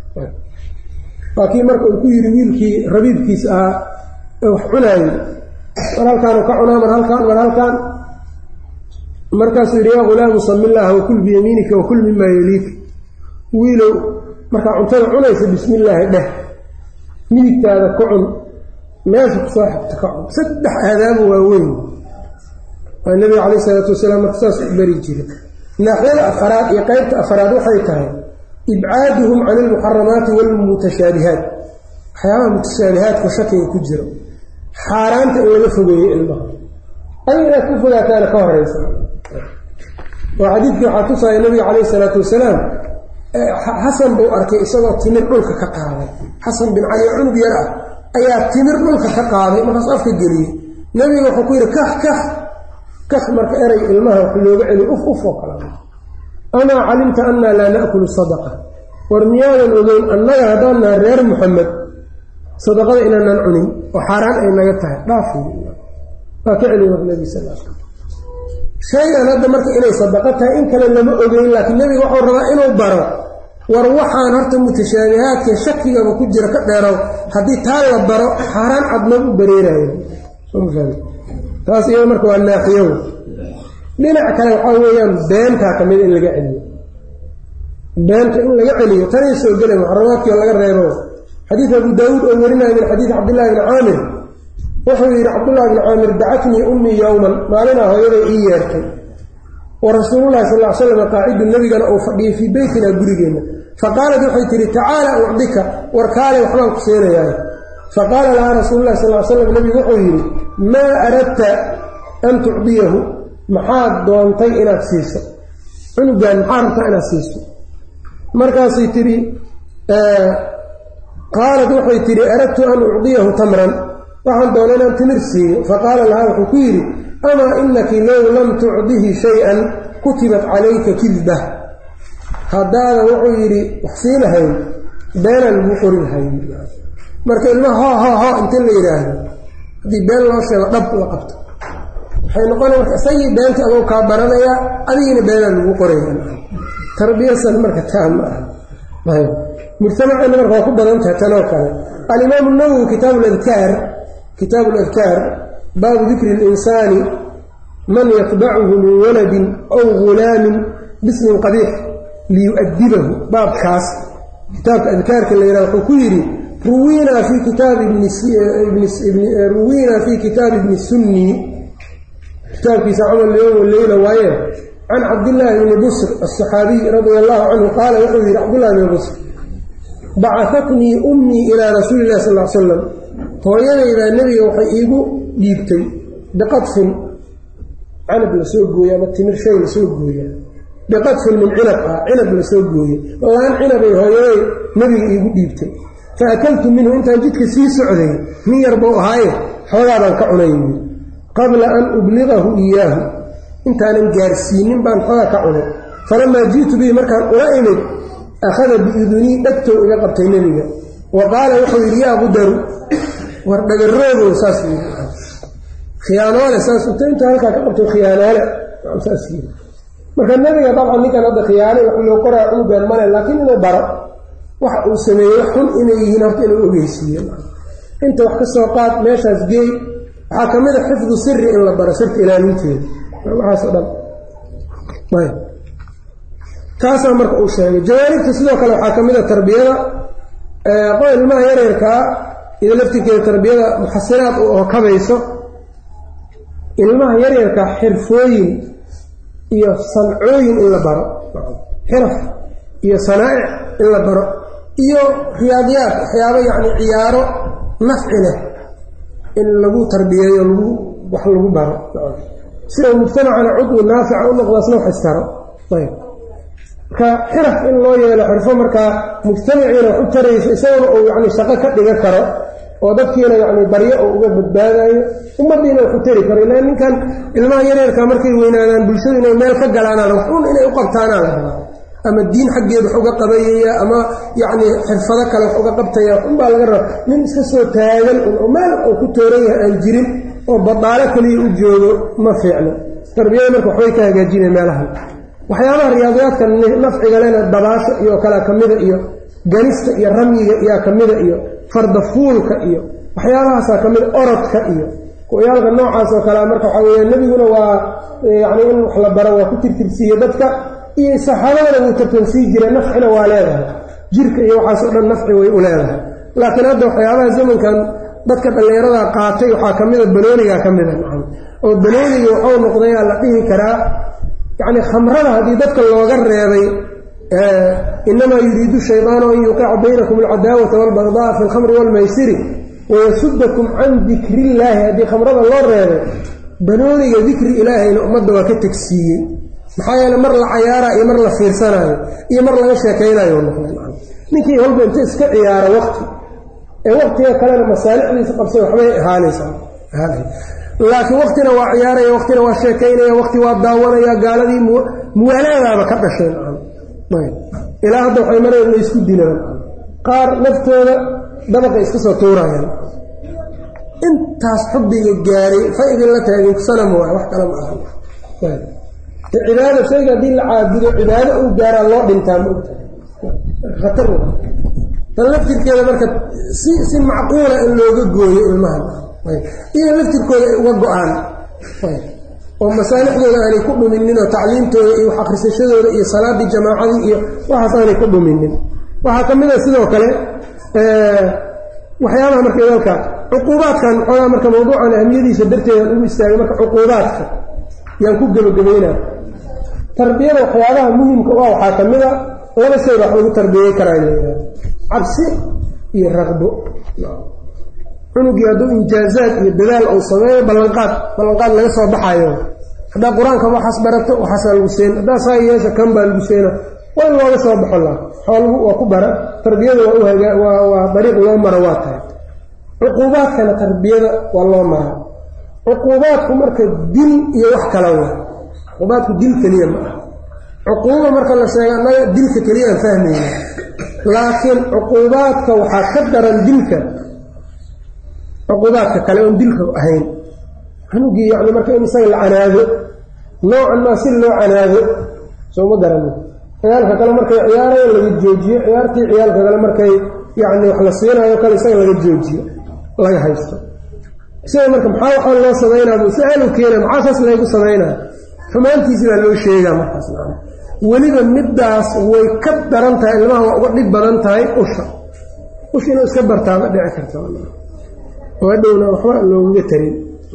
waa kii marka uu ku yidhi wiilkii rabiibkiis ahaa ee wax cunaayey mar halkaanu ka cunaa mar halkaan mar halkaan markaasuu yidhi yaa ghulaamu sami illaaha wakul biyamiinika wakul mimaa yeliika wiilow markaa cuntada cunaysa bismi illaahi dheh midigtaada ku cun meesha kusoo xigta ka cun saddex aadaabo waaweyn waa nabiga calayh isalaatu wasalaam marka saas u bari jira naaxyada afaraad iyo qeybta afaraad waxay tahay ibcaaduhum can ilmuxaramaati walmutashaabihaat waxyaabaha mutashaabihaadka shakiga ku jiro xaaraanta in laga fogeeyo ilmaha adiga inaad ku fogaataana ka horeysa oo xadiidkii waxaa tusaaya nabiga calayh isalaatu wasalaam xasan buu arkay isagoo timir dhulka ka qaaday xasan bin cali oo cunug yar ah ayaa timir dhulka ka qaaday markaas afka geliyey nabiga wuxuu ku yidhi kah kah kah marka erey ilmaha wax looga celiy uf uf oo kale amaa calimta annaa laa na'kulu sadaqa war miyaadan ogeyn annaga haddaan nahay reer muxamed sadaqada inaanaan cunin oo xaaraan ay naga tahay dhaaf waa ka celiy war nabi sal shay-an hadda marka inay sadaqo tahay in kale lama ogeyn laakiin nebiga waxuu rabaa inuu baro war waxaan horta mutashaabihaadka shakigaba ku jira ka dheerow haddii taa la baro xaaraan cadnoo u bareerayo taas iyada marka waa naaxiyow dhinac kale waxaa weeyaan beentaa ka mida in laga celiyo beenta in laga celiyo tanay soo gelay muxaramaadkii laga reebo xadiid abu daawuud oo warinaya min xadiid cabdillahi bni caamir wuxuu yidhi cabdullahi bni caamir dacatnii ummii yowman maalinaa hooyaday ii yeertay wa rasuululahi sal l slam qaacidu nebigana uu fadhiyay fii beytina gurigeenna faqaalat waxay tihi tacaala ucdika war kaale waxbaan ku seenayaa faqaala lahaa rasuululahi sal l slam nebigu wuxuu yidhi maa aradta an tucdiyahu maxaad doontay inaad siiso cunugan maxaa rabtaa inaad siiso markaasay tidhi qaalat waxay tidhi aradtu an ucdiyahu tamran waxaan doona inaan timir siiyo faqaala lahaa wuxuu ku yidhi amaa inaki low lam tucdihi shay-an kutibat calayka kidba haddaadan wuxuu yidhi wax sii lahayn beenaan lagu qori lahayn marka ilma hoo hoo hoo inta la yidhaahdo haddii been loo sheego dhab la qabto waxay noqona marka isagii beenta adou kaa baranayaa adigina beenaan lagu qoraya tarbiyasan marka taa ma aha mujtamaceenna marka waa ku badan tahay tanoo kale alimaamu nawowi kitaabu ladkaar kitaabu ladkaar baabu dikri اlinsaani man yatbacuhu min waladin aw gulaamin bismin qabiix liyu'adibahu baabkaas kitaabka adkaarka la yidhaha wuxuu ku yidhi ruwiinaa fi kitaabi ruwiinaa fi kitaabi ibni sunni kitaabkiisa camal yowm leyla waaye can cabdillaahi bni busr aلصaxaabiy radia allahu canhu qaala wuxuu yidhi cabdullahi bni busr bacahatnii ummii ilaa rasuuli illahi sal l slam hooyadaydaa nebiga waxay iigu dhiibtay biqadfin canab la soo gooye ama timir shay la soo gooya biqadfin min cinab ah cinab la soo gooye laan cinabay hooyaday nebiga iigu dhiibtay fa akaltu minhu intaan jidka sii socday nin yar buu ahaaye xoogaabaan ka cunay yii qabla an ubliqahu iyaahu intaanan gaarsiinin baan xoogaa ka cunay falamaa ji'tu bihi markaan ula imid akhada biidunii dhegtow iga qabtay nebiga wa qaala wuxuu yidhi yaa qudaru war dhagaroodow saas yii khiyaanoole saas uta inta halkaa ka qabto khiyaanoole saas yii marka nebiga dabcan ninkan hadda khiyaanay wax loo qoraa cunugan male laakiin inuu baro waxa uu sameeyey xun inay yihiin horta inuu ogeysiiyo inta wax ka soo qaad meeshaas geey waxaa ka mid a xifdu siri in la baro sirta ilaalinteeda waxaasoo dhan taasaa marka uu sheegay jawaanibta sidoo kale waxaa ka mid a tarbiyada qoy ilmaha yareerkaa ida laftirkeeda tarbiyada muxasinaad u oo kabayso ilmaha yaryarkaa xirfooyin iyo sancooyin in la baro xiraf iyo sanaa'ic in la baro iyo riyaadiyaad waxyaabo yacni ciyaaro nafci leh in lagu tarbiyeeyo lagu wax lagu baro sida mujtamacana cudwi naafica u noqdaasna wax istaro ayb marka xiraf in loo yeelo xirfo markaa mujtamaciina wax u tarayso isaguna uu yani shaqo ka dhiga karo oo dadkiina yani baryo oo uga badbaadayo ummaddiina wax u tari karo ilaa ninkan ilmaha yareerka markay weynaadaan bulshadu inay meel ka galaanaan wax un inay u qabtaanaa la rabaa ama diin xaggeed wax uga qabayaya ama yacni xirfado kale wax uga qabtaya wax unbaa laga raba nin iska soo taagan un oo meel uu ku tooran yahay aan jirin oo badaalo keliya u joogo ma fiicno tarbiyada marka waxbay ka hagaajinaya meelahan waxyaabaha riyaadiyaadka nafciga lena dabaasha iyo kalea ka mida iyo ganista iyo ramyiga iyaa ka mida iyo fardafuulka iyo waxyaabahaasaa ka mida orodka iyo ku-yaalka noocaas oo kalea marka waxaa weya nebiguna waa yacni in wax la baro waa ku tirtirsiiye dadka iyo saxaabadana wuu tartansii jiray nafcina waa leedahay jirka iyo waxaasoo dhan nafci way u leedahay laakiin hadda waxyaabaha zamankan dadka dhallinyarada qaatay waxaa ka mida banoonigaa ka mida oo banooniga waxuu noqdayaa la dhihi karaa yacni khamrada haddii dadka looga reebay inamaa yuriidu shaydaanu an yuqica baynakum alcadaawata waalbagdaa fi alkhamri waalmaysiri wayasudakum can dikrillaahi haddii khamrada loo reebay banooniga dikri ilaahayna ummadda waa ka tegsiiyey maxaa yeele mar la cayaaraa iyo mar la fiirsanaayo iyo mar laga sheekaynayo noqday ninkii walba inta iska ciyaara waqti ee waqtiga kalena masaalixdiisa qabsay waxbay ahaanaysaa laakiin waqtina waa ciyaaraya waqtina waa sheekaynaya waqti waa daawanaya gaaladii muwaalaadaaba ka dhashay ilaa hadda waxay mareen laysku dilaan qaar naftooda dabaqay iska soo tuurayaan intaas xubbiga gaaray fa idinla taagin sanam waay wax kale ma aha cibaado shayga haddii la caabudo cibaado uu gaaraa loo dhintaa ma ogtahay khatar tan laftirkeeda marka si si macquula in looga gooyo ilmahan iyo laftirkooda ay uga go-aan oo masaalixdooda aanay ku dhuminin oo tacliimtooda iyo wax akhrisashadooda iyo salaaddii jamaacadii iyo waxaas aanay ku dhuminin waxaa ka mid a sidoo kale waxyaabaha marka dalka cuquubaadkan xoogaa marka mawduucan ahmiyadiisa darteedaan ugu istaagay marka cuquubaadka yaan ku gebagabaynaa tarbiyada waxyaabaha muhimka u ah waxaa ka mid a laba shayba wax lagu tarbiyey karaa layidhaha cabsi iyo raqbo cunugii hadduu injaazaad iyo dadaal uu sameeyo ballanqaad ballanqaad laga soo baxayo haddaa qur-aanka waxaas barato waxaasaa lagu seena haddaa saa yeesha kan baa lagu seena waa in looga soo baxo la xoolagu waa ku bara tarbiyada waa u hagaa waa waa dariiq loo maro waa tahay cuquubaadkana tarbiyada waa loo maraa cuquubaadku marka dil iyo wax kala wa cuquubaadku dil keliya ma ah cuquuba marka la sheega annaga dilka keliyaan fahmayna laakiin cuquubaadka waxaa ka daran dilka cuquubaadka kale oon dilka ahayn anugii yani marka in isaga la canaado noocan maa si loo canaado sooma garani ciyaalka kale markay ciyaarayo laga joojiyo ciyaartii ciyaalka kale markay yani wax la siinayo kale isaga laga joojiyo laga haysto isaga marka maxaa waxaa loo samaynaa buu su-aal u keena maxaa saas laygu samaynaa xumaantiisi baa loo sheegaa markaas weliba middaas way ka daran tahay ilmaha waa uga dhib badan tahay usha usha inuu iska bartaa ma dhici karta oo hadhowna waxba loogaga tarin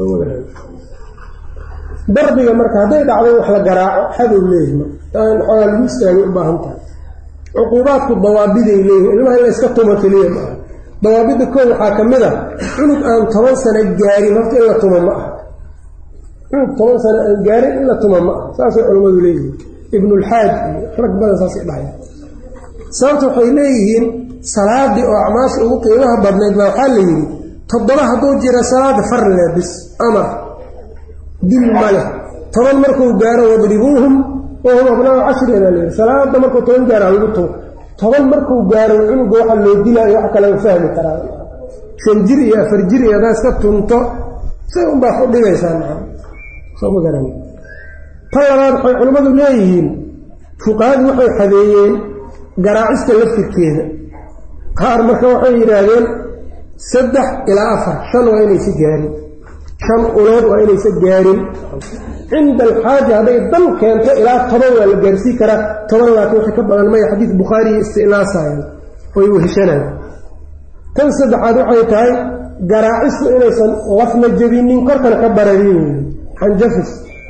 darbiga marka hadday dhacdo wax la garaaco xadow leeyihi in xoogaa lagu istaagay u baahan tahay cuquubaadku dawaabiday leeyihin ilmaha in la yska tumo keliya ma aha dawaabidda koo waxaa ka mid a cunug aan toban sano gaarin horta in la tumo ma aha cunug toban sano aan gaarin in la tumo ma aha saasay culammadu leeyihiin ibnulxaaj iyo rag badan saasay dhahay sababta waxay leeyihiin salaadii oo acmaasha ugu qiimaha badnayd baa waxaa la yidhi toddoba hadduu jira salaada far leh bis amar dil ma leh toban markuu gaaro wadribuuhum wahum abnaau cashri baa layidhi salaada markuu toban gaaro halagu tumo toban markuu gaaro cunuga waxa loo dilaayo wax kale u fahmi karaa shan jir iyo afar jir iyo haddaa iska tunto say unbaa ku dhigaysaa maa soo ma garan ta labaad waxay culimmadu leeyihiin fuqahadu waxay xadeeyeen garaacista laftirkeeda qaar marka waxay yidhaahdeen saddex ilaa afar shan waa inaysa gaarin shan ulood waa inaysa gaarin cinda alxaaja hadday dan keento ilaa toban waa la gaarsii karaa toban laakiin wixii ka badan maya xadiid bukhaariya isticnaasayan oy weheshanayan tan saddexaad waxay tahay garaacistu inaysan lafna jebinin korkana ka bararin xanjafis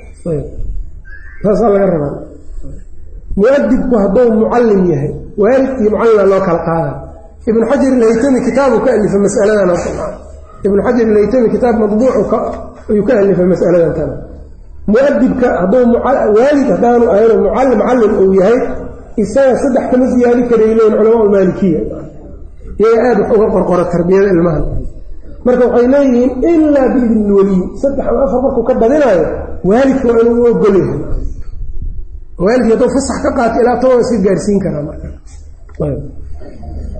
taasaa laga rabaa muadibku hadduu mucallim yahay waalidkii mucallima loo kala qaada ibnu xajar ilhaytami kitaabu ka alifay masaladan ibnu xajar ilhaytami kitaab madbuuc ayuu ka alifay masaladan tana muadibka hadduu waalid haddaanu ahayno mucallim macallim uu yahay isaga saddex kama siyaadi karay leeyihin culamaa maalikiya iyaga aada wax uga qorqoro tarbiyada ilmaha marka waxay leeyihiin ilaa biidni lweliy saddex ama afar markuu ka badinaayo waalidka waa inuu u ogol yahay waalidki hadduu fasax ka qaato ilaa toban iska gaarsiin karaa marka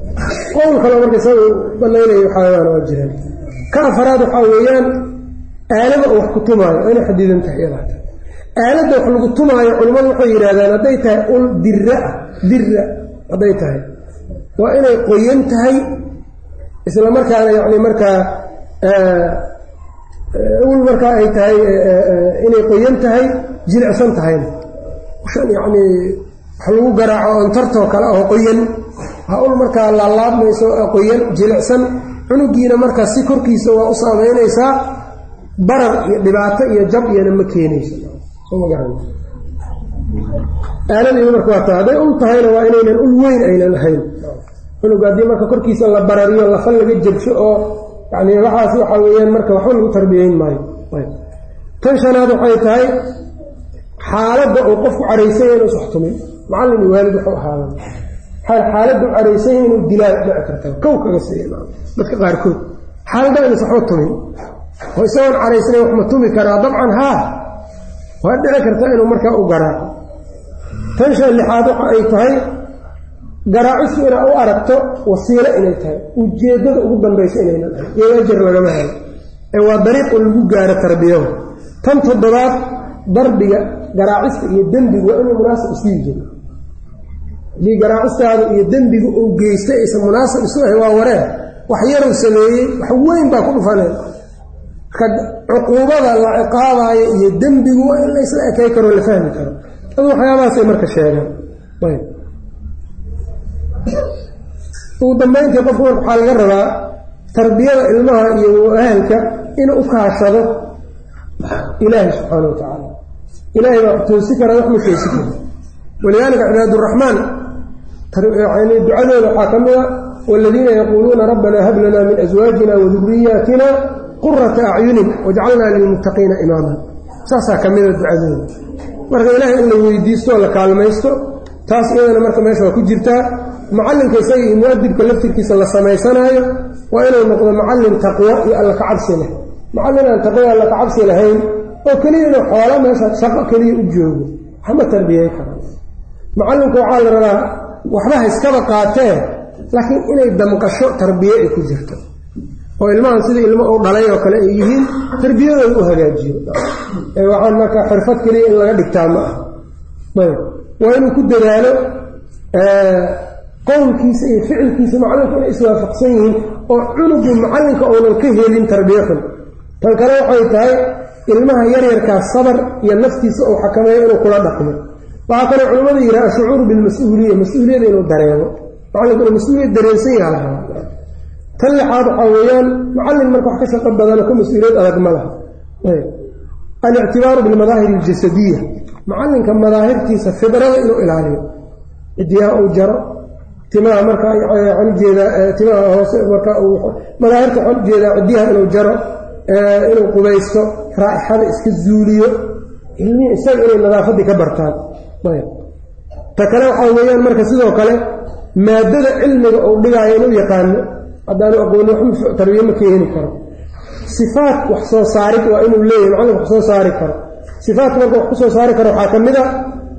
qowl kaloo marka isaga banaynaya waxaayaan waa jiraan ka afaraad waxaa weeyaan aalada wax ku tumaayo waa inay xadidan tahay iyadaata aaladda wax lagu tumaayo culimmadu waxay yidhahdaan hadday tahay ul dira ah dira hadday tahay waa inay qoyan tahay isla markaana yacni markaa ul markaa ay tahay inay qoyan tahay jilicsan tahayna shan yacnii wax lagu garaaco ontartoo kale oo qoyan ha ul markaa laalaabmayso qoyan jilicsan cunugiina markaa si korkiisa waa u saameynaysaa barar iyo dhibaato iyo jab iyona ma keenayso soma garan aaladiiba marka waa tahay hadday ul tahayna waa inaynan ul weyn aynan ahayn cunuga haddii marka korkiisa la barariyo lafa laga jabsho oo yani waxaas waxaa weeyaan marka waxba lagu tarbiyeyn maayo tan shanaad waxay tahay xaaladda uu qofku caraysanya inu iswaxtumin macallin iyo waalid waxu ahaadan xaaladda u caraysanya inuu dilaa dhici karta kow kaga siiya dadka qaarkood xaaladda inas waxba tumin oo isagoon caraysnay wax ma tumi karaa dabcan haa waa dhici karta inuu markaa u garaaco tan shan lixaad waxa ay tahay garaacistu inaa u aragto wasiilo inay tahay ujeeddada ugu dambaysa inaynan ahay iyo ajar lagama helo ee waa dariiqu lagu gaaro tarbiyada tan toddobaad darbiga garaacista iyo dembigu waa inuu munaasib isu yihin haddii garaacistaada iyo dembiga uu geystay aysan munaasib isu ahay waa wareen wax yaruu sameeyey wax weyn baa ku dhufanay marka cuquubada la ciqaabaayo iyo dembigu waa in la isla ekay karo la fahmi karo adu waxyaabahaasay marka sheegaan ugu dambayntii qofku marka waxaa laga rabaa tarbiyada ilmaha iyo ahalka inuu u kaashado ilaahi subxaana wa tacaala ilaahay baa wax toosi kara wax ma toosi kara walidaalika cibaaduraxmaan ducadooda waxaa ka mid a waaladiina yaquuluuna rabbanaa hab lanaa min aswaajina waduriyaatina qurata acyunin wajcalnaa lilmuttaqiina imaaman saasaa ka mida ducadooda marka ilaahay in la weydiistooo la kaalmaysto taas iyadana marka meesha waa ku jirtaa macallinka isaga iyo muadibka laftirkiisa la samaysanaayo waa inuu noqdo macallin taqwo iyo alla kacabsi leh macallin aan taqwo alla kacabsi lahayn oo keliya inuu xoola meesha shaqo keliya u joogo waxma tarbiyey kara macallinka waxaa la rabaa waxba ha iskaba qaatee laakiin inay damqasho tarbiye ay ku jirto oo ilmahan sida ilmo u dhalay oo kale ay yihiin tarbiyadooda u hagaajiyo ee waxaan marka xirfad keliya in laga dhigtaa ma ah ayb waa inuu ku dadaalo qowlkiisa iyo ficilkiisa macalinku inay iswaafaqsan yihiin oo cunugii macallinka uunan ka helin tarbiye xun tan kale waxay tahay ilmaha yaryarkaa sabar iyo naftiisa uu xakameeyo inuu kula dhaqmo waxaa kaloo culimmadu yidhaha ashucuuru bilmas-uuliya mas-uuliyada inuu dareemo macallinku inuu mas-uuliyad dareensan yaha la rabaa tan lixaad waxaa weeyaan macallin marka wax ka shaqo badanoo ka mas-uuliyad adag ma laha alictibaaru bilmadaahir aljasadiya macallinka madaahirtiisa fidrada inuu ilaaliyo cidiyaha uu jaro timaha marka waxaan ujeedaa timaha hoose marka madaahirta waxaan ujeedaa cidiyaha inuu jaro inuu qubaysto raa'ixada iska zuuliyo ilmihii isaga inay nadaafaddii ka bartaan ta kale waxaa weeyaan marka sidoo kale maadada cilmiga uu dhigaayo inuu yaqaano haddaanu aqooni waxma tarbiye ma keeni karo sifaat wax soo saarid waa inuu leeyahay macallin wax soo saari karo sifaatka marka wax ku soo saari karo waxaa ka mid a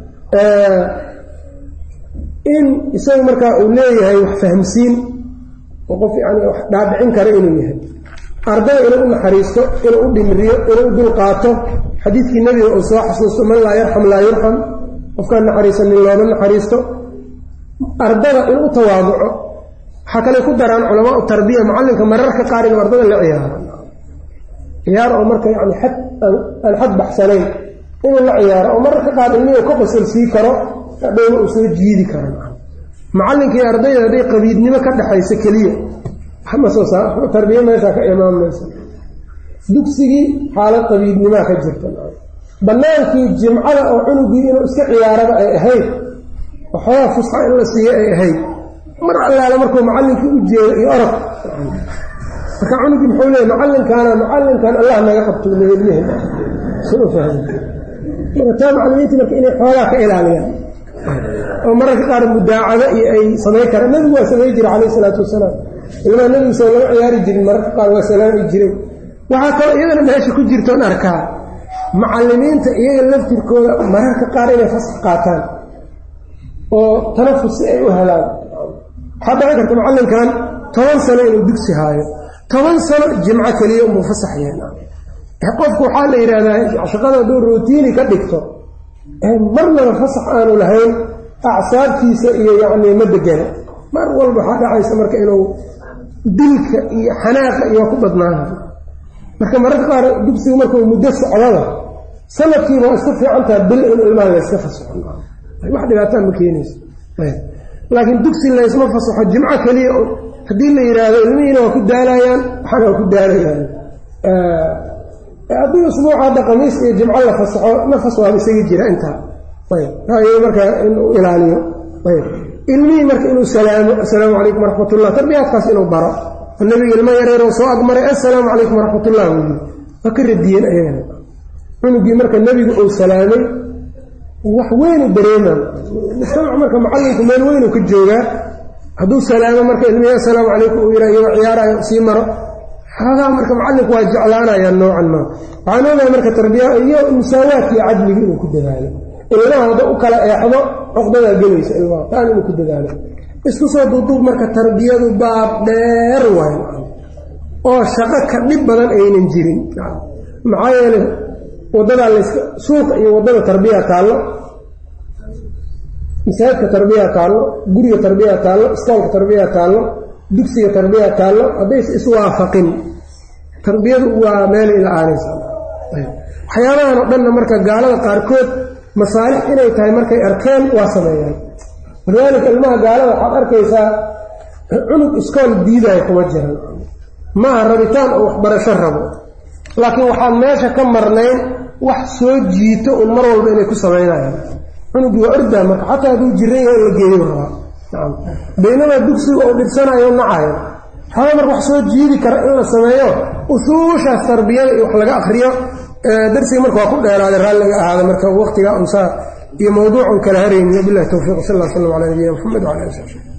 in isagu markaa uu leeyahay wax fahamsiin oo qof yani wax dhaadhicin kara inuu yahay ardada inuu u naxariisto inuu u dhimriyo inuu u dulqaato xadiidkii nebiga uu soo xasuusto man laa yarxam laa yurxam qofkaan naxariisanin looma naxariisto ardada inuu u tawaaduco waxaa kale ku daraan culamaa u tarbiya macallinka mararka qaar inuu ardada la ciyaaro ciyaar oo marka yani xad aan xad baxsanayn inuu la ciyaaro oo mararka qaar ilmihi ka qosol sii karo dhowna uu soo jiidi karo macallinka iyo ardayda hadday qabiidnimo ka dhexayso keliya waxma soo saa tarbiye meeshaa ka imaamaysa dugsigii xaalad qabiidnimaa ka jirta bannaankii jimcada oo cunugii inuu iska ciyaaraba ay ahayd waxoogaa fusxa in la siiyo ay ahayd mar allaala markuu macallinkii u jeedo iyo orod marka cunugii muxuu leeyay macallinkaana macallinkan allah naga qabto lehelmehen soo fahmi marka taa macallimiinta marka inay xoogaa ka ilaaliyaan oo mararka qaar mudaacado iyo ay samayn karaan nebigu waa samay jira calayh isalaatu wasalaam ilmaha nebigu soo laga ciyaari jirin mararka qaar waa salaami jiray waxaa kaloo iyadana meesha ku jirtoon arkaa macallimiinta iyaga laftirkooda mararka qaar inay fasax qaataan oo tanafus si ay u helaan waxaa dhaci karta macallinkan toban sano inuu dugsi haayo toban sano jimco keliya unbuu fasax yeena qofku waxaa la yidhaahdaa shaqada hadduu routiini ka dhigto marnaba fasax aanu lahayn acsaabtiisa iyo yacni ma degana mar walba waxaa dhacaysa marka inuu dilka iyo xanaaqa iyo ku badnaanayo marka mararka qaar dugsiga markuu muddo socdada sanadkiiba waa iska fiicantaha bil in ilmaha layska fasaxo wax dhibaataa ma keenayso laakiin dugsi laysma fasaxo jimco keliya haddii la yidhaahdo ilmihiina waa ku daalayaan waxana waa ku daalayaan haddii usbuuca hadda qamiis iyo jimco la fasaxo nafas waaba isaga jira intaa ayb ra'yiga marka inuu ilaaliyo ayb ilmihii marka inuu salaamo assalaamu calaykum waraxmatullah tarbiyaadkaas inuu baro nabiga ilmo yareeroo soo agmaray assalaamu calaykum waraxmatullah wuu yii waa ka radiyeen ayagana cunugii marka nebigu uu salaamay wax weynu dareemaa mujtamac marka macallinku meel weynu ka joogaa hadduu salaamo marka ilmihii assalaamu calaykum uu yidha iyagoo ciyaarayo sii maro xoogaa marka macallinku waa jeclaanaya noocan maa waxaan ogahay marka tarbiya iyo musaawaadka iyo cadliga inuu ku dadaalo ilmaha hadda u kala eexdo coqdadaa gelaysa ilmaha taan inuu ku dadaalo isku soo duuduub marka tarbiyadu baab dheer waayo oo shaqo ka dhib badan aynan jirin maxaa yeele waddadaa layska suuqa iyo waddada tarbiya taallo masaajidka tarbiya taallo guriga tarbiya taallo iskoolka tarbiya taallo dugsiga tarbiya taallo haddaysa iswaafaqin tarbiyadu waa meelay la-aanaysa waxyaabahan oo dhanna marka gaalada qaarkood masaalix inay tahay markay arkeen waa sameeyaan walidaalika ilmaha gaalada waxaad arkaysaa cunug iskool diidaayo kuma jiran maaha rabitaan oo waxbarasho rabo laakiin waxaan meesha ka marnayn wax soo jiito un mar walba inay ku samaynayaan cunugii waa ordaa marka xataa hadduu jiran yahay in la geeyo rabaa nacam baynamaa dugsiga oo dhibsanayo nacayo waxaaba marka wax soo jiidi kara in la sameeyo usuushaas tarbiyada iyo wax laga akriyo darsiga marka waa ku dheeraaday raalliga ahaada marka waqtigaa unsaa iyo mawduucun kala haraynin wabilahi towfiiq sal lla slam ala nabiyina mxamed wala ali sab